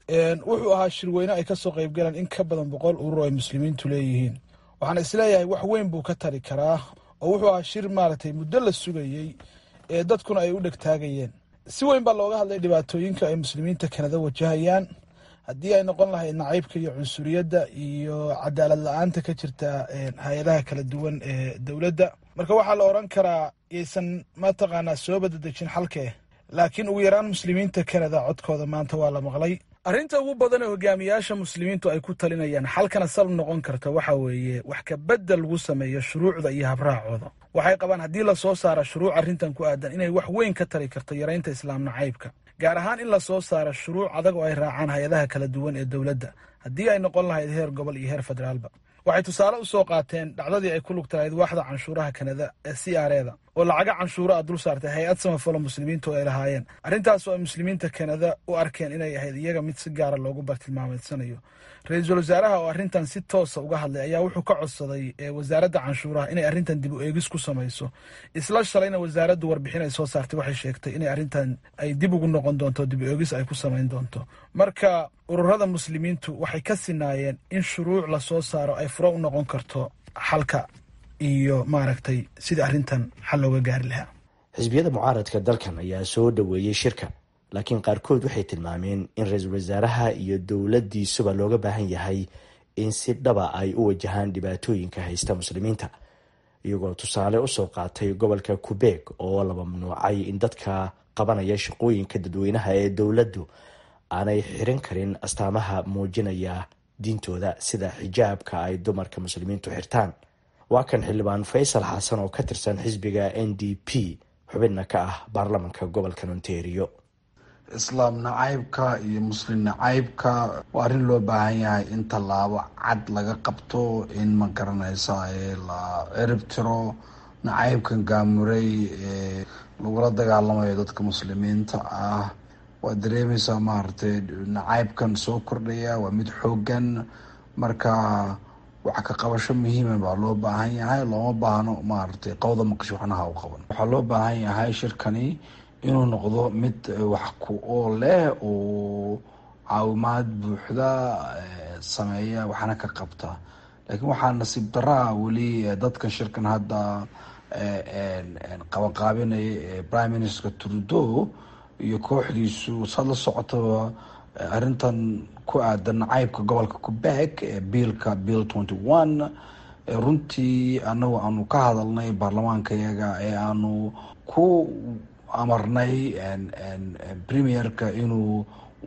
wuxuu ahaa shirweyne ay kasoo qaybgalaan in ka badan boqol urur ay muslimiintu leeyihiin waxaan isleeyahay wax weyn buu ka tari karaa oo wuxuu ahaa shir maaragtay muddo la sugayey ee dadkuna ay u dhegtaagayeen si weyn baa looga hadlay dhibaatooyinka ay muslimiinta kanada wajahayaan haddii ay noqon lahayd nacaybka iyo cunsuriyadda iyo cadaalad la-aanta ka jirta hay-adaha kala duwan ee dowladda marka waxaa la odran karaa yaysan mataqaanaa soo badadejin xalkee laakiin ugu yaraan muslimiinta kanada codkooda maanta waa la maqlay arrinta ugu badan ee hogaamiyaasha muslimiintu ay ku talinayaan xalkana sal noqon karta waxa weeye wax ka bedel lagu sameeyo shuruucda iyo habraacooda waxay qabaan haddii lasoo saaro shuruuc arrintan ku aadan inay wax weyn ka tari karto yaraynta islaam nacaybka gaar ahaan in lasoo saaro shuruuc adag oo ay raacaan hay-adaha kala duwan ee dowladda haddii ay noqon lahayd heer gobol iyo heer federaalba waxay tusaale u soo qaateen dhacdadii ay ku lugta lahayd waaxda canshuuraha kanada ee c r eda oo lacaga canshuura a dul saartay hay-ad samafalo muslimiintu ay lahaayeen arrintaasoo ay muslimiinta kanada u arkeen inay ahayd iyaga mid si gaara loogu bartilmaameedsanayo ra-iisul wasaaraha oo arrintan si toosa uga hadlay ayaa wuxuu ka codsaday wasaaradda canshuuraha inay arrintan dib u eegis ku samayso isla shalayna wasaaraddu warbixin ay soo saartay waxay sheegtay inay arrintan ay dib ugu noqon doonto dib u eegis ay ku samayn doonto marka ururada muslimiintu waxay ka sinaayeen in shuruuc lasoo saaro ay furo u noqon karto xalka iyo maaragtay sidii arrintan xal looga gaari lahaa xisbiyada mucaaradka dalkan ayaa soo dhoweeyey shirka laakiin qaarkood waxay tilmaameen in ra-iisul wasaaraha iyo dowladdiisuba looga baahan yahay in si dhaba ay u wajahaan dhibaatooyinka haysta muslimiinta iyagoo tusaale usoo qaatay gobolka kubeeg oo la mamnuucay in dadka qabanaya shaqooyinka dadweynaha ee dowladdu aanay xirin karin astaamaha muujinaya diintooda sida xijaabka ay dumarka muslimiintu xirtaan waa kan xildhibaan faysal xasan oo ka tirsan xisbiga n d p xubinna ka ah baarlamanka gobolka ontario islaam nacaybka iyo muslim nacaybka waa arrin loo baahan yahay in tallaabo cad laga qabto in ma garanaysa la cirib tiro nacaybkan gaamuray ee lagula dagaalamayo dadka muslimiinta ah waad dareemaysaa maaragtay nacaybkan soo kordhaya waa mid xoogan marka wax ka qabasho muhiima baa loo baahan yahay looma baahno maaragtay qowda maqasho waxnaha u qaban waxaa loo baahan yahay shirkani inuu noqdo mid wax ku ool leh oo caawimaad buuxda sameeya waxna ka qabta laakiin waxaa nasiib daraa weli dadkan shirkan hadda qabanqaabinaya prime minister trudeau iyo kooxdiisu saad la socotaba arrintan ku aadan nacaybka gobolka quebec ee biilka bill twenty one runtii anagu aanu ka hadalnay baarlamaanka yaga ee aanu ku amarnay premierka inuu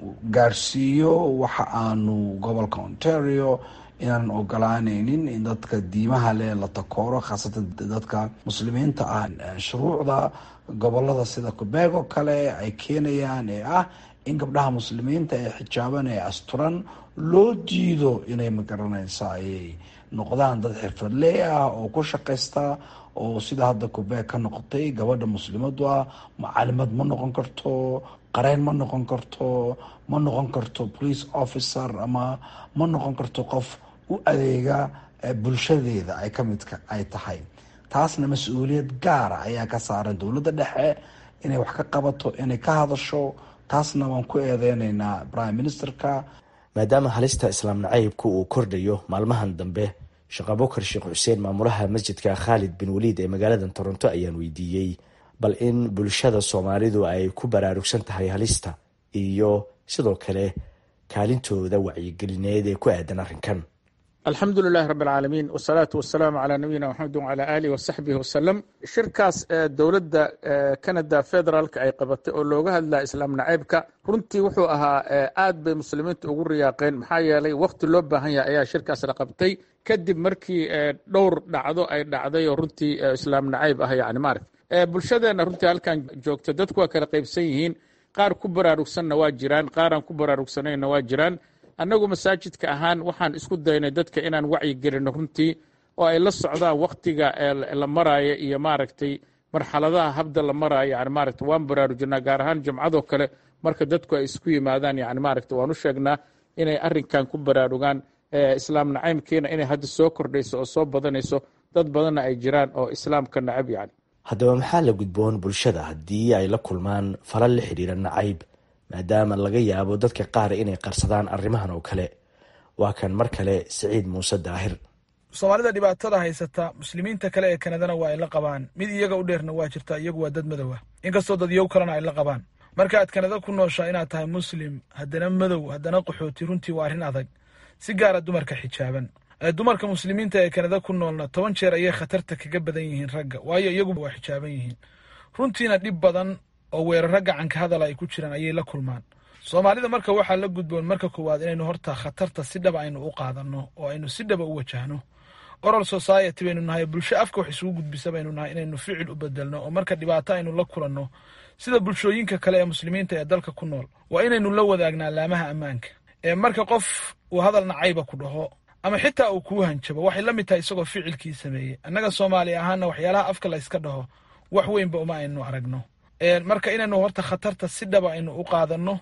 gaarsiiyo waxa aanu gobolka ontario inaanan ogolaaneynin in dadka diimaha leh la takooro khaasatan dadka muslimiinta ah shuruucda gobolada sida quebec oo kale ay keenayaan ee ah in gabdhaha muslimiinta ee xijaaban ee asturan loo diido inay magaranaysa ayay noqdaan dad xirfadley ah oo ku shaqaysta oo sida hadda quebec ka noqotay gabadha muslimadu ah macalimad ma noqon karto qareyn ma noqon karto ma noqon karto police officer ama ma noqon karto qof u adeega bulshadeeda ay ka midka ay tahay taasna mas-uuliyad gaara ayaa ka saaran dowladda dhexe inay wax ka qabato inay ka hadasho taasna waan ku eedeyneynaa prime ministerka maadaama halista islaam nacaybku uu kordhayo maalmahan dambe sheekh abukar sheekh xuseen maamulaha masjidka khaalid bin waliid ee magaalada toronto ayaan weydiiyey bal in bulshada soomaalidu ay ku baraarugsan tahay halista iyo sidoo kale kaalintooda wacyigelineed ee ku aadan arrinkan alxamdu lilahi rabi alcaalamiin wsalaatu wasalaamu calaa nabiyina maxamedi wacalaa aalihi wasaxbihi wasalam shirkaas dowladda canada federaalka ay qabatay oo looga hadlaya islaam nacaybka runtii wuxuu ahaa aad bay muslimiinta ugu riyaaqeen maxaa yeelay wakhti loo baahan yahay ayaa shirkaas la qabtay kadib markii dhowr dhacdo ay dhacday oo runtii islaam nacayb ah yani maaragt bulshadeenna runtii halkan joogta dadku waa kala qaybsan yihiin qaar ku baraarugsanna waa jiraan qaaraan ku baraarugsanayna waa jiraan annagu masaajidka ahaan waxaan isku daynay dadka inaan wacyi gelino runtii oo ay la socdaan wakhtiga la maraayo iyo maaragtay marxaladaha habda la maraayo yani maaragta waan baraarujinaa gaar ahaan jumcadoo kale marka dadku ay isku yimaadaan yani maaragta waan u sheegnaa inay arrinkan ku baraarugaan islaam nacaymkiina inay hadda soo kordhayso oo soo badanayso dad badanna ay jiraan oo islaamka nacab yani haddaba maxaa la gudboon bulshada haddii ay la kulmaan falal la xidhiira nacayb maadaama laga yaabo dadka qaar inay qarsadaan arrimahan oo kale waa kan mar kale siciid muuse daahir soomaalida dhibaatada haysata muslimiinta kale ee kanadana waa ay la qabaan mid iyaga u dheerna waa jirtaa iyagu waa dad madow ah inkastoo dad yow kalena ay la qabaan marka aad kanada ku nooshaa inaad tahay muslim haddana madow haddana qaxooti runtii waa arrin adag si gaara dumarka xijaaban dumarka muslimiinta ee kanada ku noolna toban jeer ayay khatarta kaga badan yihiin ragga waayo iyagu waa xijaaban yihiin runtiina dhib badan oo weeraro gacanka hadala ay ku jiraan ayay la kulmaan soomaalida marka waxaa la gudboon marka koowaad inaynu horta khatarta si dhaba aynu u qaadanno oo aynu si dhaba u wajahno oral society baynu nahay bulsho afka wax isugu gudbisa baynu nahay inaynu ficil u bedelno oo marka dhibaato aynu la kulanno sida bulshooyinka kale ee muslimiinta ee dalka ku nool waa inaynu la wadaagnaa laamaha ammaanka ee marka qof uu hadal nacayba ku dhaho ama xitaa uu kuu hanjabo waxay la mid tahay isagoo ficilkii sameeyey annaga soomaali ahaana waxyaalaha afka la yska dhaho wax weynba uma aynu aragno marka inaynu horta khatarta si dhaba aynu u qaadanno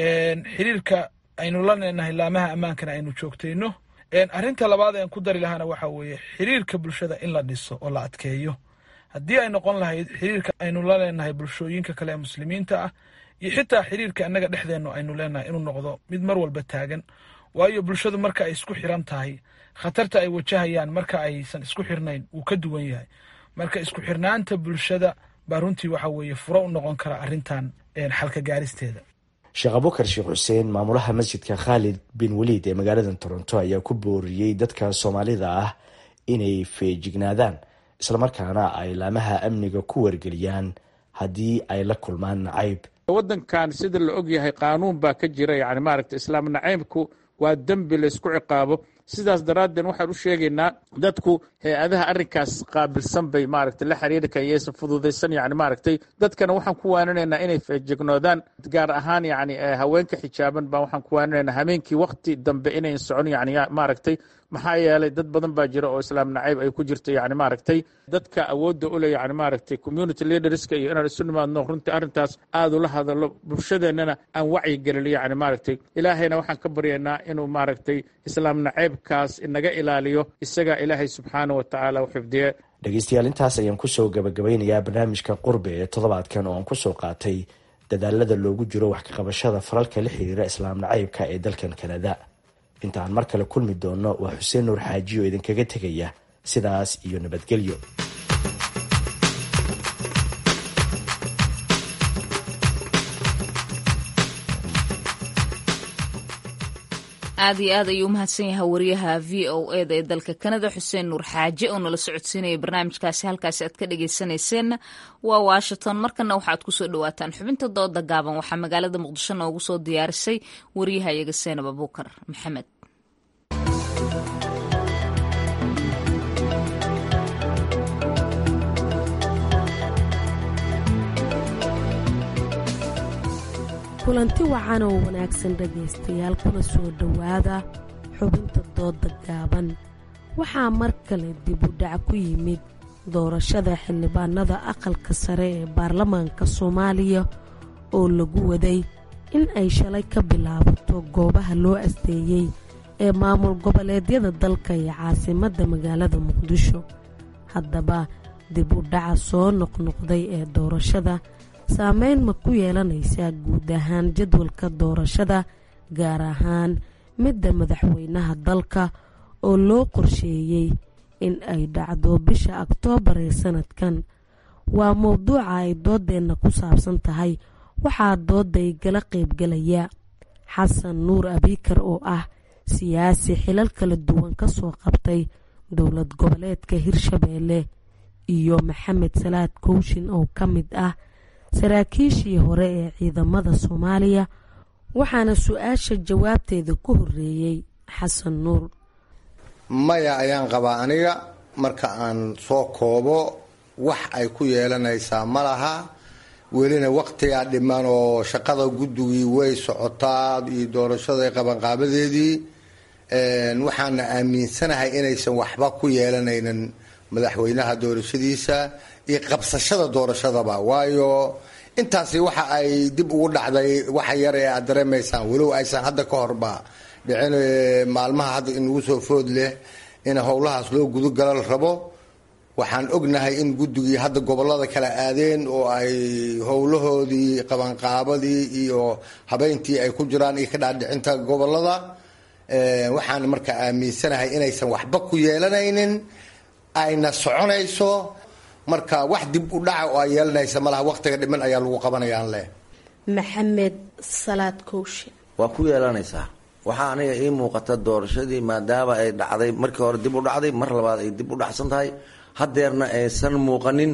xiriirka aynu la leenahay laamaha ammaankana aynu joogtayno arrinta labaad aan ku dari lahaana waxa weeye xiriirka bulshada in la dhiso oo la adkeeyo haddii ay noqon lahayd xiriirka aynu la leenahay bulshooyinka kale ee muslimiinta ah iyo xitaa xiriirka annaga dhexdeennu aynu leenahay inuu noqdo mid mar walba taagan waayo bulshadu marka ay isku xiran tahay khatarta ay wajahayaan marka aysan isku xirnayn wuu ka duwan yahay marka isku xirnaanta bulshada baa runtii waxa weeye furo u noqon kara arrintan xalka gaaristeeda sheekh abukar sheekh xuseen maamulaha masjidka khaalid bin waliid ee magaalada toronto ayaa ku booriyey dadka soomaalida ah inay feejignaadaan islamarkaana ay laamaha amniga ku wargeliyaan haddii ay la kulmaan nacayb waddankan sida la og yahay qaanuun baa ka jira yani maaragta islaam nacaybku waa dembi laysku ciqaabo sidaas daraaddeed waxaan u sheegaynaa dadku hay-adaha arrinkaas qaabilsan bay maaragtay la xiriiri kayaysan fududaysan yani maaragtay dadkana waxaan ku waaninaynaa inay feejignoodaan gaar ahaan yani haweenka xijaaban baa waxaan ku waaninaynaa habeenkii wakti dambe inayn socon yani maaragtay maxaa yeelay dad badan baa jira oo islaam nacayb ay ku jirto yani maaragtay dadka awoodda u leh yani maaragtay community leaderska iyo inaan isu nimaadno runtii arrintaas aad ula hadallo bulshadeennana aan wacyi gelino yani maaragtay ilaahayna waxaan ka baryaynaa inuu maaragtay islaam nacaybkaas inaga ilaaliyo isagaa ilaahay subxaana wa tacaala u xifdiye dhegeystayaal intaas ayaan kusoo gabagabeynayaa barnaamijka qurbe ee toddobaadkan oo aan kusoo qaatay dadaalada loogu jiro wax ka qabashada falalka la xiriira islaam nacaybka ee dalkan kanada inta aan mar kale kulmi doonno waa xuseen nuur xaaji oo idinkaga tegaya sidaas iyo nabadgelyo aad iyo aad ayuu u mahadsan yahay wariyaha v o eda ee dalka kanada xuseen nuur xaaje oo nala socodsiinaya barnaamijkaasi halkaasi aad ka dhageysaneyseen waa washington markana waxaad kusoo dhawaataan xubinta dooda gaaban waxaa magaalada muqdisho noogu soo diyaarisay wariyaha iyaga seenab abuukar maxamed kulanti wacan oo wanaagsan dhegaystayaal kuna soo dhowaada xubinta dooda gaaban waxaa mar kale dib u dhac ku yimid doorashada xildhibaanada aqalka sare ee baarlamaanka soomaaliya oo lagu waday in ay shalay ka bilaabato goobaha loo asteeyey ee maamul goboleedyada dalka iyo caasimadda magaalada muqdisho haddaba dib u dhaca soo noqnoqday ee doorashada saameyn ma ku yeelanaysaa guud ahaan jadwalka doorashada gaar ahaan midda madaxweynaha dalka oo loo qorsheeyey in ay dhacdo bisha oktoobar ee sanadkan waa mowduuca ay doodeenna ku saabsan tahay waxaa dooday gala qaybgalaya xasan nuur abiikar oo ah siyaasi xilal kala duwan ka soo qabtay dowlad goboleedka hirshabeelle iyo maxamed salaad kooshin oo ka mid ah saraakiishii hore ee ciidamada soomaaliya waxaana su-aasha jawaabteeda ku horeeyey xasan nuur maya ayaan qabaa aniga marka aan soo koobo wax ay ku yeelanaysaa ma laha welina waqtigaa dhiman oo shaqada guddigii way socotaa iyo doorashada qabanqaabadeedii waxaana aaminsanahay inaysan waxba ku yeelanaynin madaxweynaha doorashadiisa iyo qabsashada doorashadaba waayo intaasi waxa ay dib ugu dhacday waxa yar ee aad dareemaysaan walow aysan hadda ka horba dhicin maalmaha hadda inugu soo food leh in howlahaas loo gudogala la rabo waxaan ognahay in guddigii hadda gobolada kala aadeen oo ay howlahoodii qabanqaabadii iyo habeyntii ay ku jiraan iyo ka dhaadhicinta gobolada waxaan marka aaminsanahay inaysan waxba ku yeelanaynin ayna soconayso marka wax dib u dhaca oo ay yeelanaysa malaha waqtiga dhiman ayaa lagu qabanayaan leh maxamed salaad kooshin waa ku yeelanaysaa waxaa aniga ii muuqata doorashadii maadaama ay dhacday markii hore dib u dhacday mar labaad ay dib u dhacsan tahay hadeerna aysan muuqanin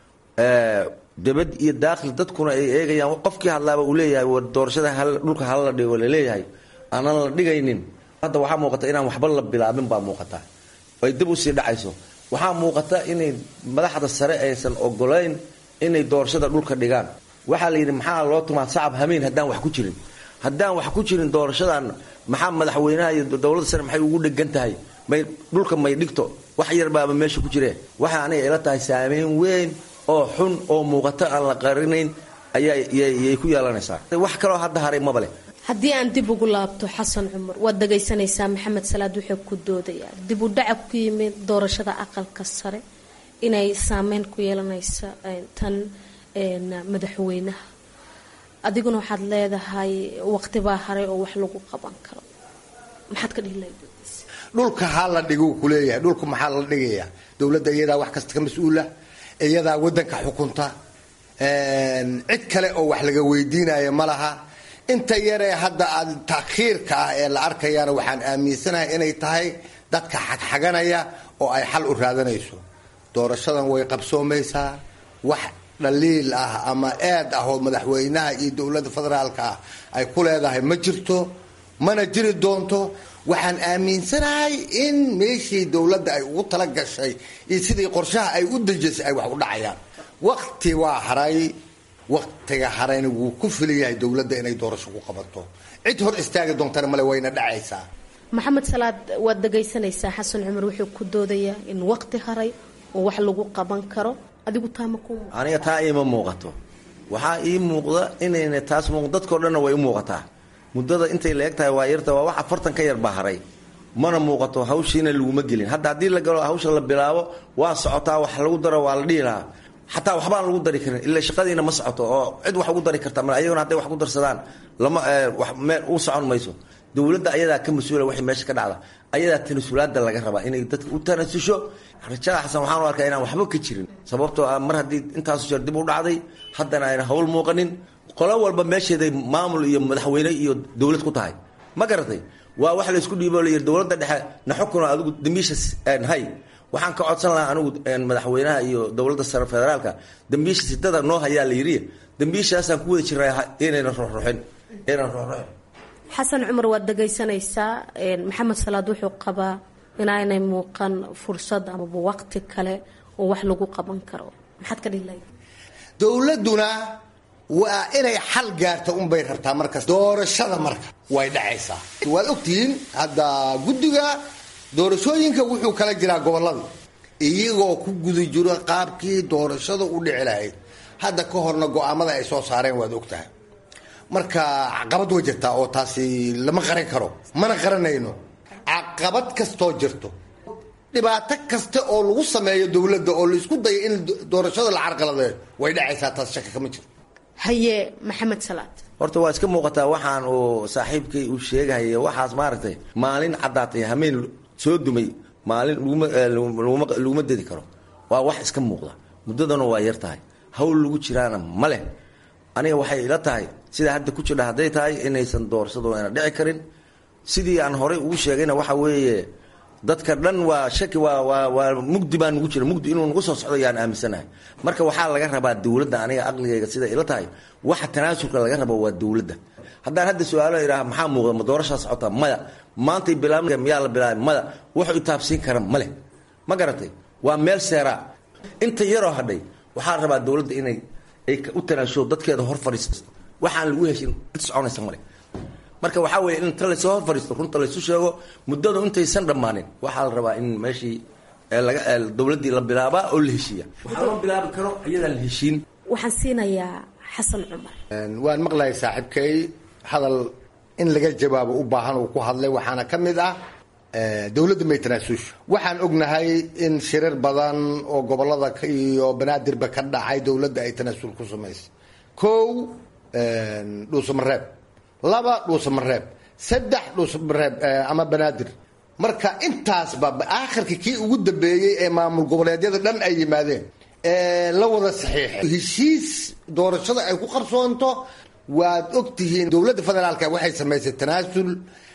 debad iyo daakil dadkuna ay eegayaan qofkii hadlaaba uu leeyahay war doorashada dhulka hala dhigo laleeyahay aanan la dhigaynin hadda waxaa muuqata inaan waxba la bilaabin baa muuqata ay dib usii dhacayso waxaa muuqata inay madaxda sare aysan ogolayn inay doorashada dhulka dhigaan waxaa la yidhi maxaa loo tumaa sacab hamiin haddaan wax ku jirin haddaan wax ku jirin doorashadan maxaa madaxweynaha iyo dowladda sare maxay ugu dhegan tahay may dhulka may dhigto wax yar baaba meesha ku jireen waxaa aniga ila tahay saameyn weyn oo xun oo muuqato aan la qarinayn ayayay ku yeelanaysaa wax kaloo hadda haray maba leh haddii aan dib ugu laabto xasan cumar waad dhagaysanaysaa maxamed salaad wuxuu ku doodayaa dib u dhaca ku yimid doorashada aqalka sare inay saameyn ku yeelanaysa tan madaxweynaha adiguna waxaad leedahay waqtibaa haray oo wax lagu qaban karo maxaad ka dhihi lahayd dhulka ha la dhigo kuleeyahay dhulka maxaa la dhigaya dowladda iyadaa wax kasta ka mas-uula iyadaa wadanka xukunta cid kale oo wax laga weydiinaya ma laha inta yaree hadda aad takhiirka ah ee la arkayana waxaan aaminsanahay inay tahay dadka xagxaganaya oo ay xal u raadanayso doorashadan way qabsoomaysaa wax dhaliil ah ama eed ah oo madaxweynaha iyo dowladda federaalka ah ay ku leedahay ma jirto mana jiri doonto waxaan aaminsanahay in meeshii dowladda ay ugu tala gashay iyo sidii qorshaha ay u dejisay ay wax u dhacayaan wakti waa haray waktiga harayna wuu ku filan yahay dowladda inay doorasho ku qabato cid hor istaagi doontana male wayna dhacaysaa maxamed salaad waad dhagaysanaysaa xasan cumar wuxuu ku doodayaa in waqti haray oo wax lagu qaban karo adigu taama ku aniga taa iima muuqato waxaa ii muuqda inayna taas muuq dadkao dhanna way u muuqataa muddada intay la eg tahay waa yarta waa wax afartan ka yar baa haray mana muuqato hawshiina laguma gelin hadda haddii la galo hawsha la bilaabo waa socotaa wax lagu daro waa la dhihi lahaa xataa waxbaan lagu dari karin ila shaqadiina ma socoto oo cid wax ugu dari karta mal ayagona hadday wax ku darsadaan lama wax meel u socon mayso dowladda ayadaa ka mas-uula waxay meesha ka dhacda ayadaa tanasulaada laga rabaa inay dadka u tanasusho rajada xasan waxaan u arkaa inaan waxba ka jirin sababtoo ah mar haddii intaasu jeer dib u dhacday haddana ayna hawl muuqanin qolo walba meesheeday maamul iyo madaxweyne iyo dowlad ku tahay ma garatay waa wax laysku dhiibo la yiri dowladda dhexe na xukuno adigu dambiisha hay waxaan ka codsan lahaa anigu madaxweynaha iyo dowladda sare federaalka dambiisha sitada noo hayaa la yiri dambiishaasaan ku wada jirnaa inayna ruxruxin inayna ruxruxin xasan cumar waad dhagaysanaysaa maxamed salaad wuxuu qabaa inaanay muuqan fursad amaba waqti kale oo wax lagu qaban karo maxaad ka dhihi lahayd dowladduna waa inay xal gaarta unbay rabtaa markas doorashada marka way dhacaysaa waad ogtihiin hadda guddiga doorashooyinka wuxuu kala jiraa gobolada iyagoo ku guda jiro qaabkii doorashada u dhici lahayd hadda ka horna go-aamada ay soo saareen waad ogtahay marka caqabad way jirtaa oo taasi lama qaran karo mana qaranayno caqabad kastoo jirto dhibaato kasta oo lagu sameeyo dowladda oo laisku dayo in doorashada la carqaladeeyo way dhacaysaa taas shaka kama jiro haye maxamed salaad horta waa iska muuqataa waxaan uu saaxiibkay uu sheegahaya waxaas maaragtay maalin caddaatay hameen soo dumay maalin laguma dedi karo waa wax iska muuqda muddadana waa yar tahay hawl lagu jiraana ma leh aniga waxay ila tahay sida hadda ku jirdha hadday tahay inaysan doorsado ayna dhici karin sidii aan horey ugu sheegayna waxa weeye dadka dhan waa shaki waa waa waa mugdi baa nugu jira mugdi inuu nagu soo socdo yaan aaminsanahay marka waxaa laga rabaa dowladda aniga aqligayga sida ila tahay waxa tanaasulka laga rabo waa dowladda haddaan hadda su-aalo idhaha maxaa muuqda ma doorashaa socota maya maantay bilaab miyaa la bilaabay maya wuxuu itaabsiin kara male ma garatay waa meel seeraa inta yaroo hadhay waxaa rabaa dowladda inay ay u tanaasho dadkeeda hor fadhiisto waxaan lagu heshin cid soconaysa male marka waxaa weeye in inta laysoo hor fadhiisto runta laysu sheego muddadu intaysan dhammaanin waxaa la rabaa in meeshii laga dowladdii la bilaabaa oo la heshiiya waxaa loo bilaabi karo iyadaan la heshiin waxaan siinayaa xasan cumar waan maqlayay saaxiibkay hadal in laga jawaabo u baahan uu ku hadlay waxaana ka mid ah dowladda may tanaasusho waxaan ognahay in shirar badan oo gobolada iyo banaadirba ka dhacay dowladda ay tanaasul ku samaysay kow dhuusamareeb laba dhuusamareeb saddex dhuusamareeb ama banaadir marka intaasba aakhirka kii ugu dambeeyey ee maamul goboleedyada dhan ay yimaadeen la wada saxiixay heshiis doorashada ay ku qarsoonto waad ogtihiin dowladda federaalka waxay samaysay tanaasul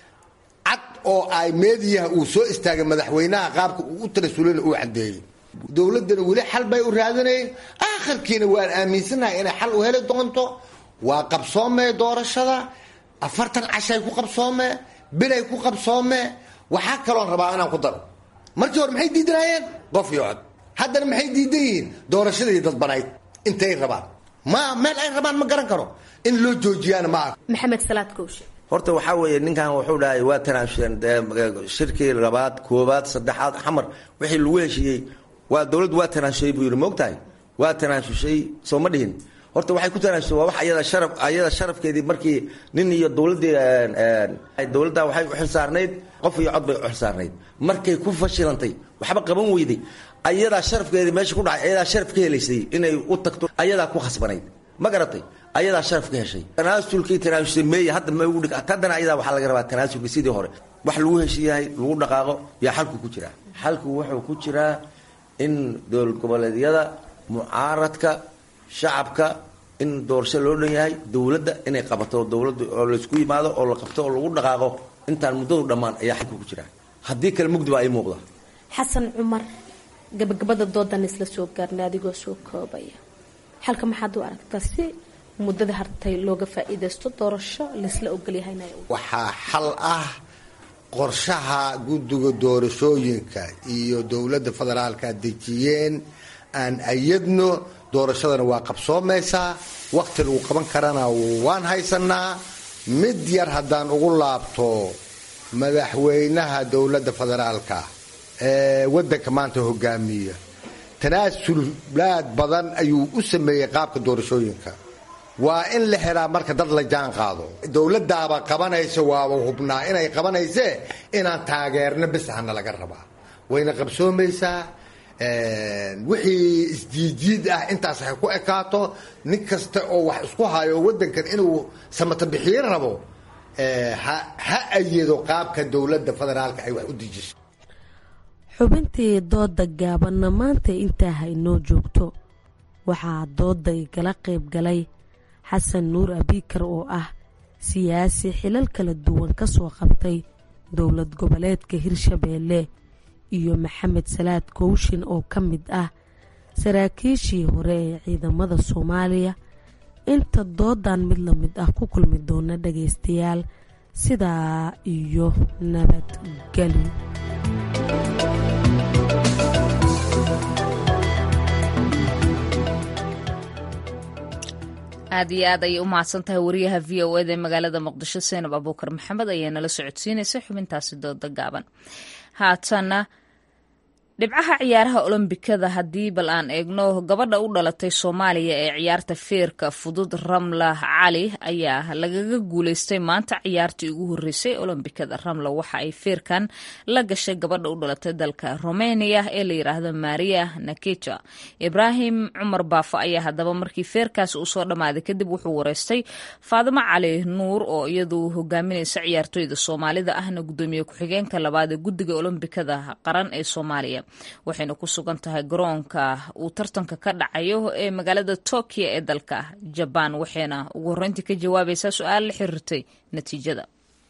cad oo ay meediyaha uu soo istaagay madaxweynaha qaabka uu u tanaasulana uu cadeeyey dowladdana weli xal bay u raadinayeen aakhirkiina waan aaminsanahay inay xal u heli doonto waa qabsoomee doorashada afartan cashay ku qabsoomee bilay ku qabsoomee waxaa kaloon rabaa inaan ku daro markii hore maxay diidanaayeen qof iyo cod haddana maxay diidan yihiin doorashadii dadbanayd intay rabaan ma meel ay rabaan ma garan karo in loo joojiyaana ma aha maxamed salaad kowshe horta waxaa weeye ninkan wuxuu dhahay waa tanaasuleen shirkii labaad koobaad saddexaad xamar wixii lagu heshiiyey waa dowladdu waa tanaasushay buu yidhi moogtahay waa tanaasushay soo ma dhihin horta waxay ku tanaasusay waa wax ayada sharaf ayada sharafkeedii markii nin iyo dowladdii dowladda waxay u xilsaarnayd qof iyo cod bay u xilsaarnayd markay ku fashilantay waxba qaban weyday ayadaa sharafkeedii meesha ku dhacay ayadaa sharaf ka helaysay inay u tagto ayadaa ku khasbanayd ma garatay ayadaa sharaf ka heshay tanaasulkii tanaasulsay meeya hadda ma ugu dhig haddana ayadaa waxaa laga rabaa tanaasulkii sidii hore wax lagu heshiiyahay lagu dhaqaaqo yaa xalku ku jiraa xalku wuxuu ku jiraa in dowlad goboleedyada mucaaradka shacabka in doorasho loo dhan yahay dowladda inay qabato dowladda oo laysku yimaado oo la qabto oo lagu dhaqaaqo intaan muddadu dhammaan ayaa xalku ku jiraa haddii kale mugdi baa ii muuqda xasan cumar gabagabada doodan isla soo gaarnay adigoo soo koobaya xalka maxaad u aragtaa si muddada hartay looga faa-iideysto doorasho laysla ogolyahayna waxaa xal ah qorshaha guddiga doorashooyinka iyo dowladda federaalka dejiyeen aan ayadno doorashadana waa qabsoomaysaa wakhti lagu qaban karana waan haysanaa mid yar haddaan ugu laabto madaxweynaha dowladda federaalka ee waddanka maanta hogaamiya tanaasulaad badan ayuu u sameeyey qaabka doorashooyinka waa in la xiraa marka dad la jaan qaado dowladaaba qabanaysa waaba hubnaa inay qabanaysee inaan taageerno bis hana laga rabaa wayna qabsoomaysaa wixii isjiidjiid ah intaas hay ku ekaato nin kasta oo wax isku hayo wadankan inuu samata bixiin rabo ha ayado qaabka dowladda federaalka ay wax u dejiso xubintii dooda gaabanna maanta intaa haynoo joogto waxaa dooda igala qayb galay xasan nuur abiikar oo ah siyaasi xilal kala duwan ka soo qabtay dowlad goboleedka hirshabeelle iyo maxamed salaad kowshin oo ka mid ah saraakiishii hore ee ciidamada soomaaliya inta doodan mid la mid ah ku kulmi doona dhagaystayaal sidaa iyo nabadgeli aad iyo aad ayay u mahadsan tahay wariyaha v o eda ee magaalada muqdisho seenab abuukar maxamed ayaa nala socodsiinaysa xubintaasi dooda gaaban haatana dhibcaha ciyaaraha olombikada haddii bal aan eegno gabadha u dhalatay soomaaliya ee ciyaarta feerka fudud ramla cali ayaa lagaga guuleystay maanta ciyaartii ugu horeysay olombikada ramla waxa ay feerkan la gashay gabadha u dhalatay dalka romania ee la yiraahdo maria naketa ibraahim cumar baafo ayaa haddaba markii feerkaasi uu soo dhammaaday kadib wuxuu wareystay faadimo cali nuur oo iyadu hogaaminaysa ciyaartoyda soomaalida ahna gudoomiye ku-xigeenka labaad ee guddiga olombikada qaran ee soomaaliya waxayna ku sugan tahay garoonka uu tartanka ka dhacayo ee magaalada tokyo ee dalka jabaan waxayna ugu horreyntii ka jawaabaysaa su-aal la xiriirtay natiijada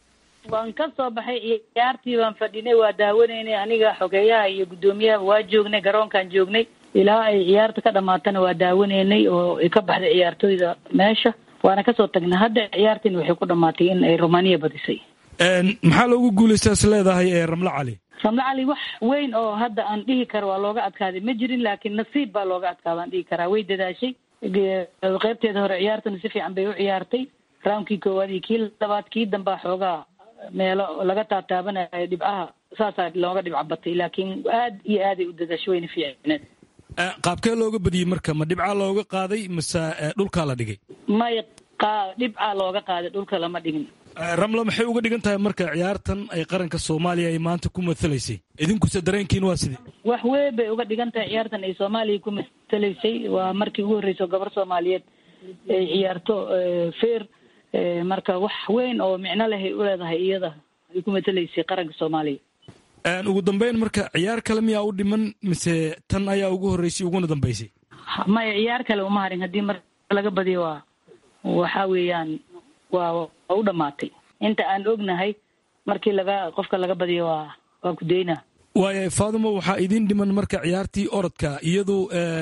waan ka soo baxay ciyaartii baan fadhinay waa daawanaynay aniga xogeeyaha iyo guddoomiyaha waa joognay garoonkaan joognay ilaa ay ciyaarta ka dhamaatana waa daawanaynay oo ay ka baxday ciyaartoyda meesha waana kasoo tagnay hadda ciyaartiin waxay ku dhamaatay in ay romania badisay maxaa loogu guuleystaa is leedahay ee ramlo cali ramlo cali wax weyn oo hadda aan dhihi karo waa looga adkaaday ma jirin laakiin nasiib baa looga adkaada aan dhihi karaa way dadaashay qeybteeda hore ciyaartana si fiican bay u ciyaartay raamkii koowaad iyo kii labaad kii dambaa xoogaa meelo laga taataabanayo dhibcaha saasaa looga dhibca batay laakiin aad iyo aaday u dadaashay wayna fiicneed qaabkee looga badiyey marka ma dhibcaa looga qaaday mase dhulkaa la dhigay may dhibcaa looga qaaday dhulka lama dhigin ramlo maxay uga dhigan tahay marka ciyaartan ay qaranka soomaaliya ay maanta ku matalaysay idinkuse dareenkiin waa sidee wax weyn bay uga dhigan tahay ciyaartan ay soomaaliya ku matalaysay waa markii ugu horreysay oo gabar soomaaliyeed ay ciyaarto feer marka wax weyn oo micno lehay u leedahay iyada ay ku matalaysay qaranka soomaaliya ugu dambeyn marka ciyaar kale miyaa u dhiman mise tan ayaa ugu horreysay uguna dambeysay maya ciyaar kale uma harin haddii mar laga badiyo waa waxa weeyaan waa waa u dhamaatay inta aan ognahay markii laga qofka laga badiyo waa waa kudaynaa waaya faadimo waxaa idiin dhiman marka ciyaartii orodka iyadu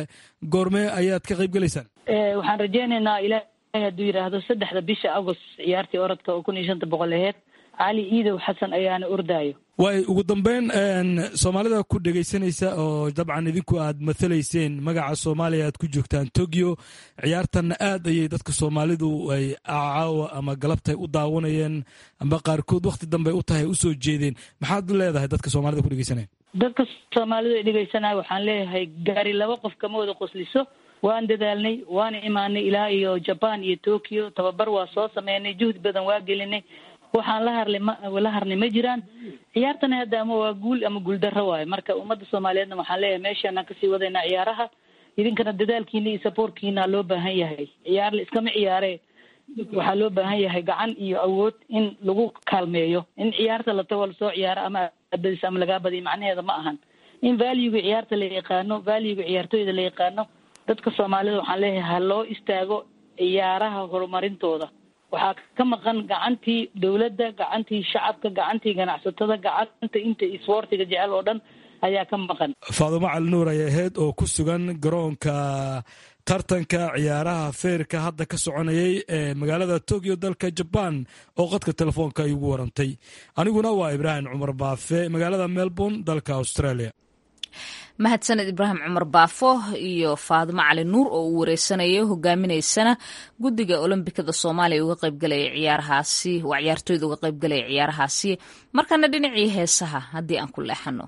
goormee ayaad ka qayb gelaysaan waxaan rajeynaynaa ilaahay hadduu yidhaahdo saddexda bisha agost ciyaartii orodka oo kun iyo shanta boqol aheyd cali iidow xasan ayaana ordaayo waay ugu dambeyn soomaalida ku dhegaysanaysa oo dabcan idinku aad mathalayseen magaca soomaaliya aad ku joogtaan tokyo ciyaartanna aad ayay dadka soomaalidu ay caawa ama galabtay u daawanayeen amba qaarkood wakhti dambe u tahay usoo jeedeen maxaad leedahay dadka soomaalida ku dhegaysanaya dadka soomaalidu ay dhegaysanaya waxaan leeyahay gaari laba qof kama wada qosliso waan dadaalnay waana imaanay ilaa iyo jaban iyo tokyo tababar waa soo sameynay juhdi badan waa gelinay waxaan la harlay ma la harnay ma jiraan ciyaartana hadda ama waa guul ama guuldarro waayo marka ummadda soomaaliyeedna waxaan leeyahay meeshaanaan kasii wadaynaa ciyaaraha idinkana dadaalkiina iyo saboortkiina loo baahan yahay ciyaar la iskama ciyaare waxaa loo baahan yahay gacan iyo awood in lagu kaalmeeyo in ciyaarta la tago lasoo ciyaaro ama badis ama lagaa badiyo macnaheeda ma ahan in valuega ciyaarta la yaqaano valuega ciyaartooyda la yaqaano dadka soomaalida waxaan leeyahay ha loo istaago ciyaaraha horumarintooda waxaa ka maqan gacantii dowladda gacantii shacabka gacantii ganacsatada gacanta inta isboortiga jecel oo dhan ayaa ka maqan faadumo cali nuur ayay ahayd oo ku sugan garoonka tartanka ciyaaraha feerka hadda ka soconayay ee magaalada tokyo dalka jabaan oo qadka telefoonka ay ugu warantay aniguna waa ibraahim cumar baafe magaalada melbourne dalka australia mahadsaned ibraahim cumar baafo iyo faadimo cali nuur oo uu wareysanayay hogaaminaysana guddiga olombikada soomaaliya uga qaybgalaya ciyaarahaasi waa ciyaartooyda uga qaybgalaya ciyaarahaasi markana dhinacii heesaha haddii aan ku leexano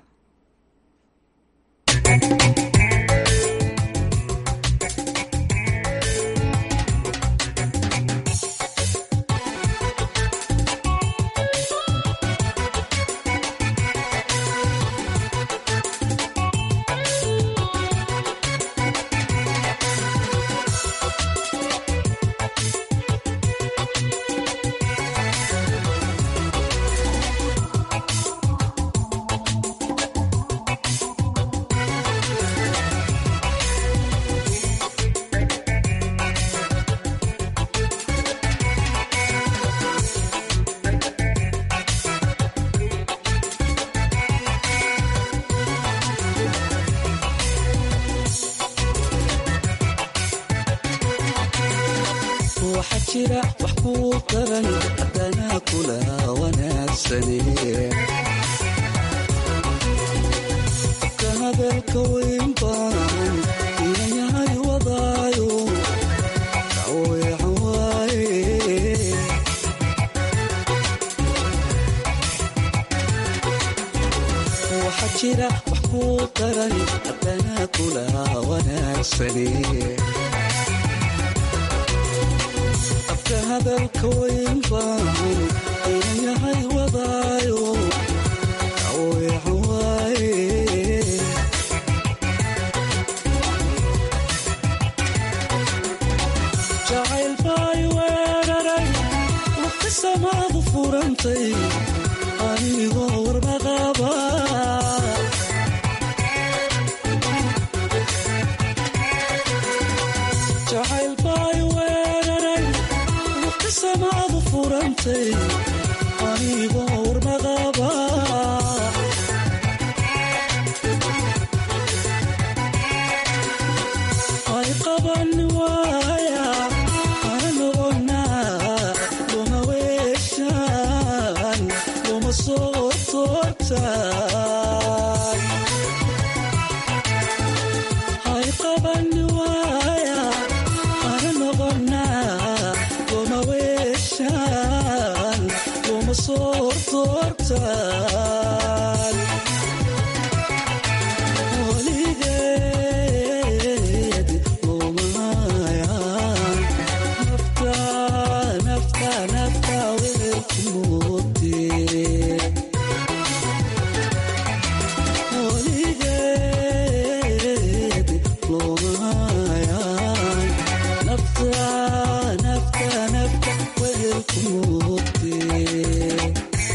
waxaa jira wax kuu daran haddana kula wanaagsane qofka hadalka weyn baan inayahay wadaayo daweecan waaye waxaa jira wax kuu daran haddana kula wanaagsane afka hadalka weyn baan inayahay wadaayo daweecan waaye jacayl baay weeraray waqti samaadu furantay anigoo warmaqaba jacayl baay weeraray waqti samaadu furantay anigoo warmaqaba ay qaban waaya ana noqonaa luma weeshaan luma soo toortaan ay qaban waaya ana noqonaa luma weeshaan luma soo toortaan weligeed lumayaan nafta nafta nafta weelku moodee weligeed lumayaan nafta nafta nafta weelku moodee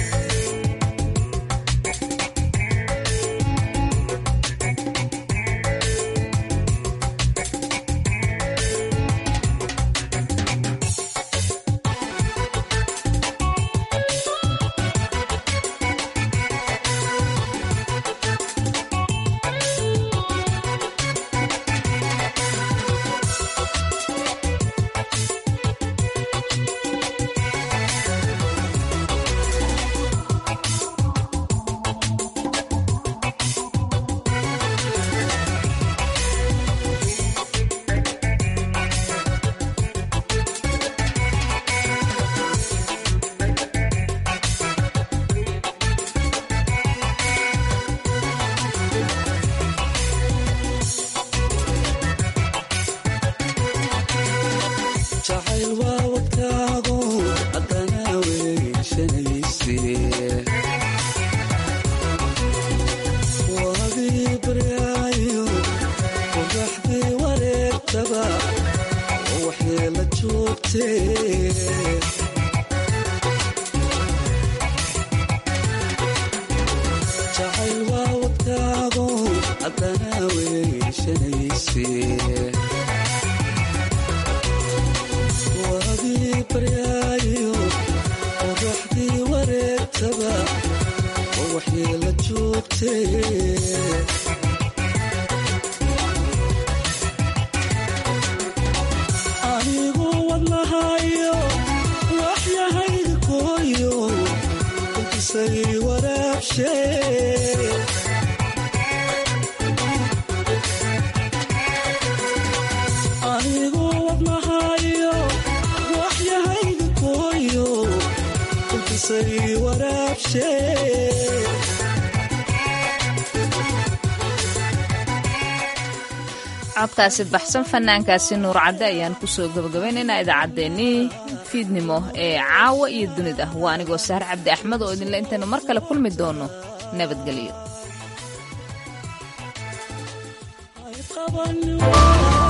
jacayl waa wadkaago haddana weyshanayse waagii baryaayo qoraxdii wareegtaba oo waxyeela joogtee jacayl waa wadkaago haddana weyshanayse waagii baryaayo qoraxdii wareegtaba oo waxyeela joogtee waraabshe anigu wadnahayo waxyahayga kooyo kulkisay waraabshe codkaasi baxsan fanaankaasi nuur cadde ayaan kusoo gabagabaynaynaa idaacaddeenii fiidnimo ee caawa iyo dunida waa anigoo sahar cabdi axmed oo idinle intaynu mar kale kulmi doono nabadgelyo qaban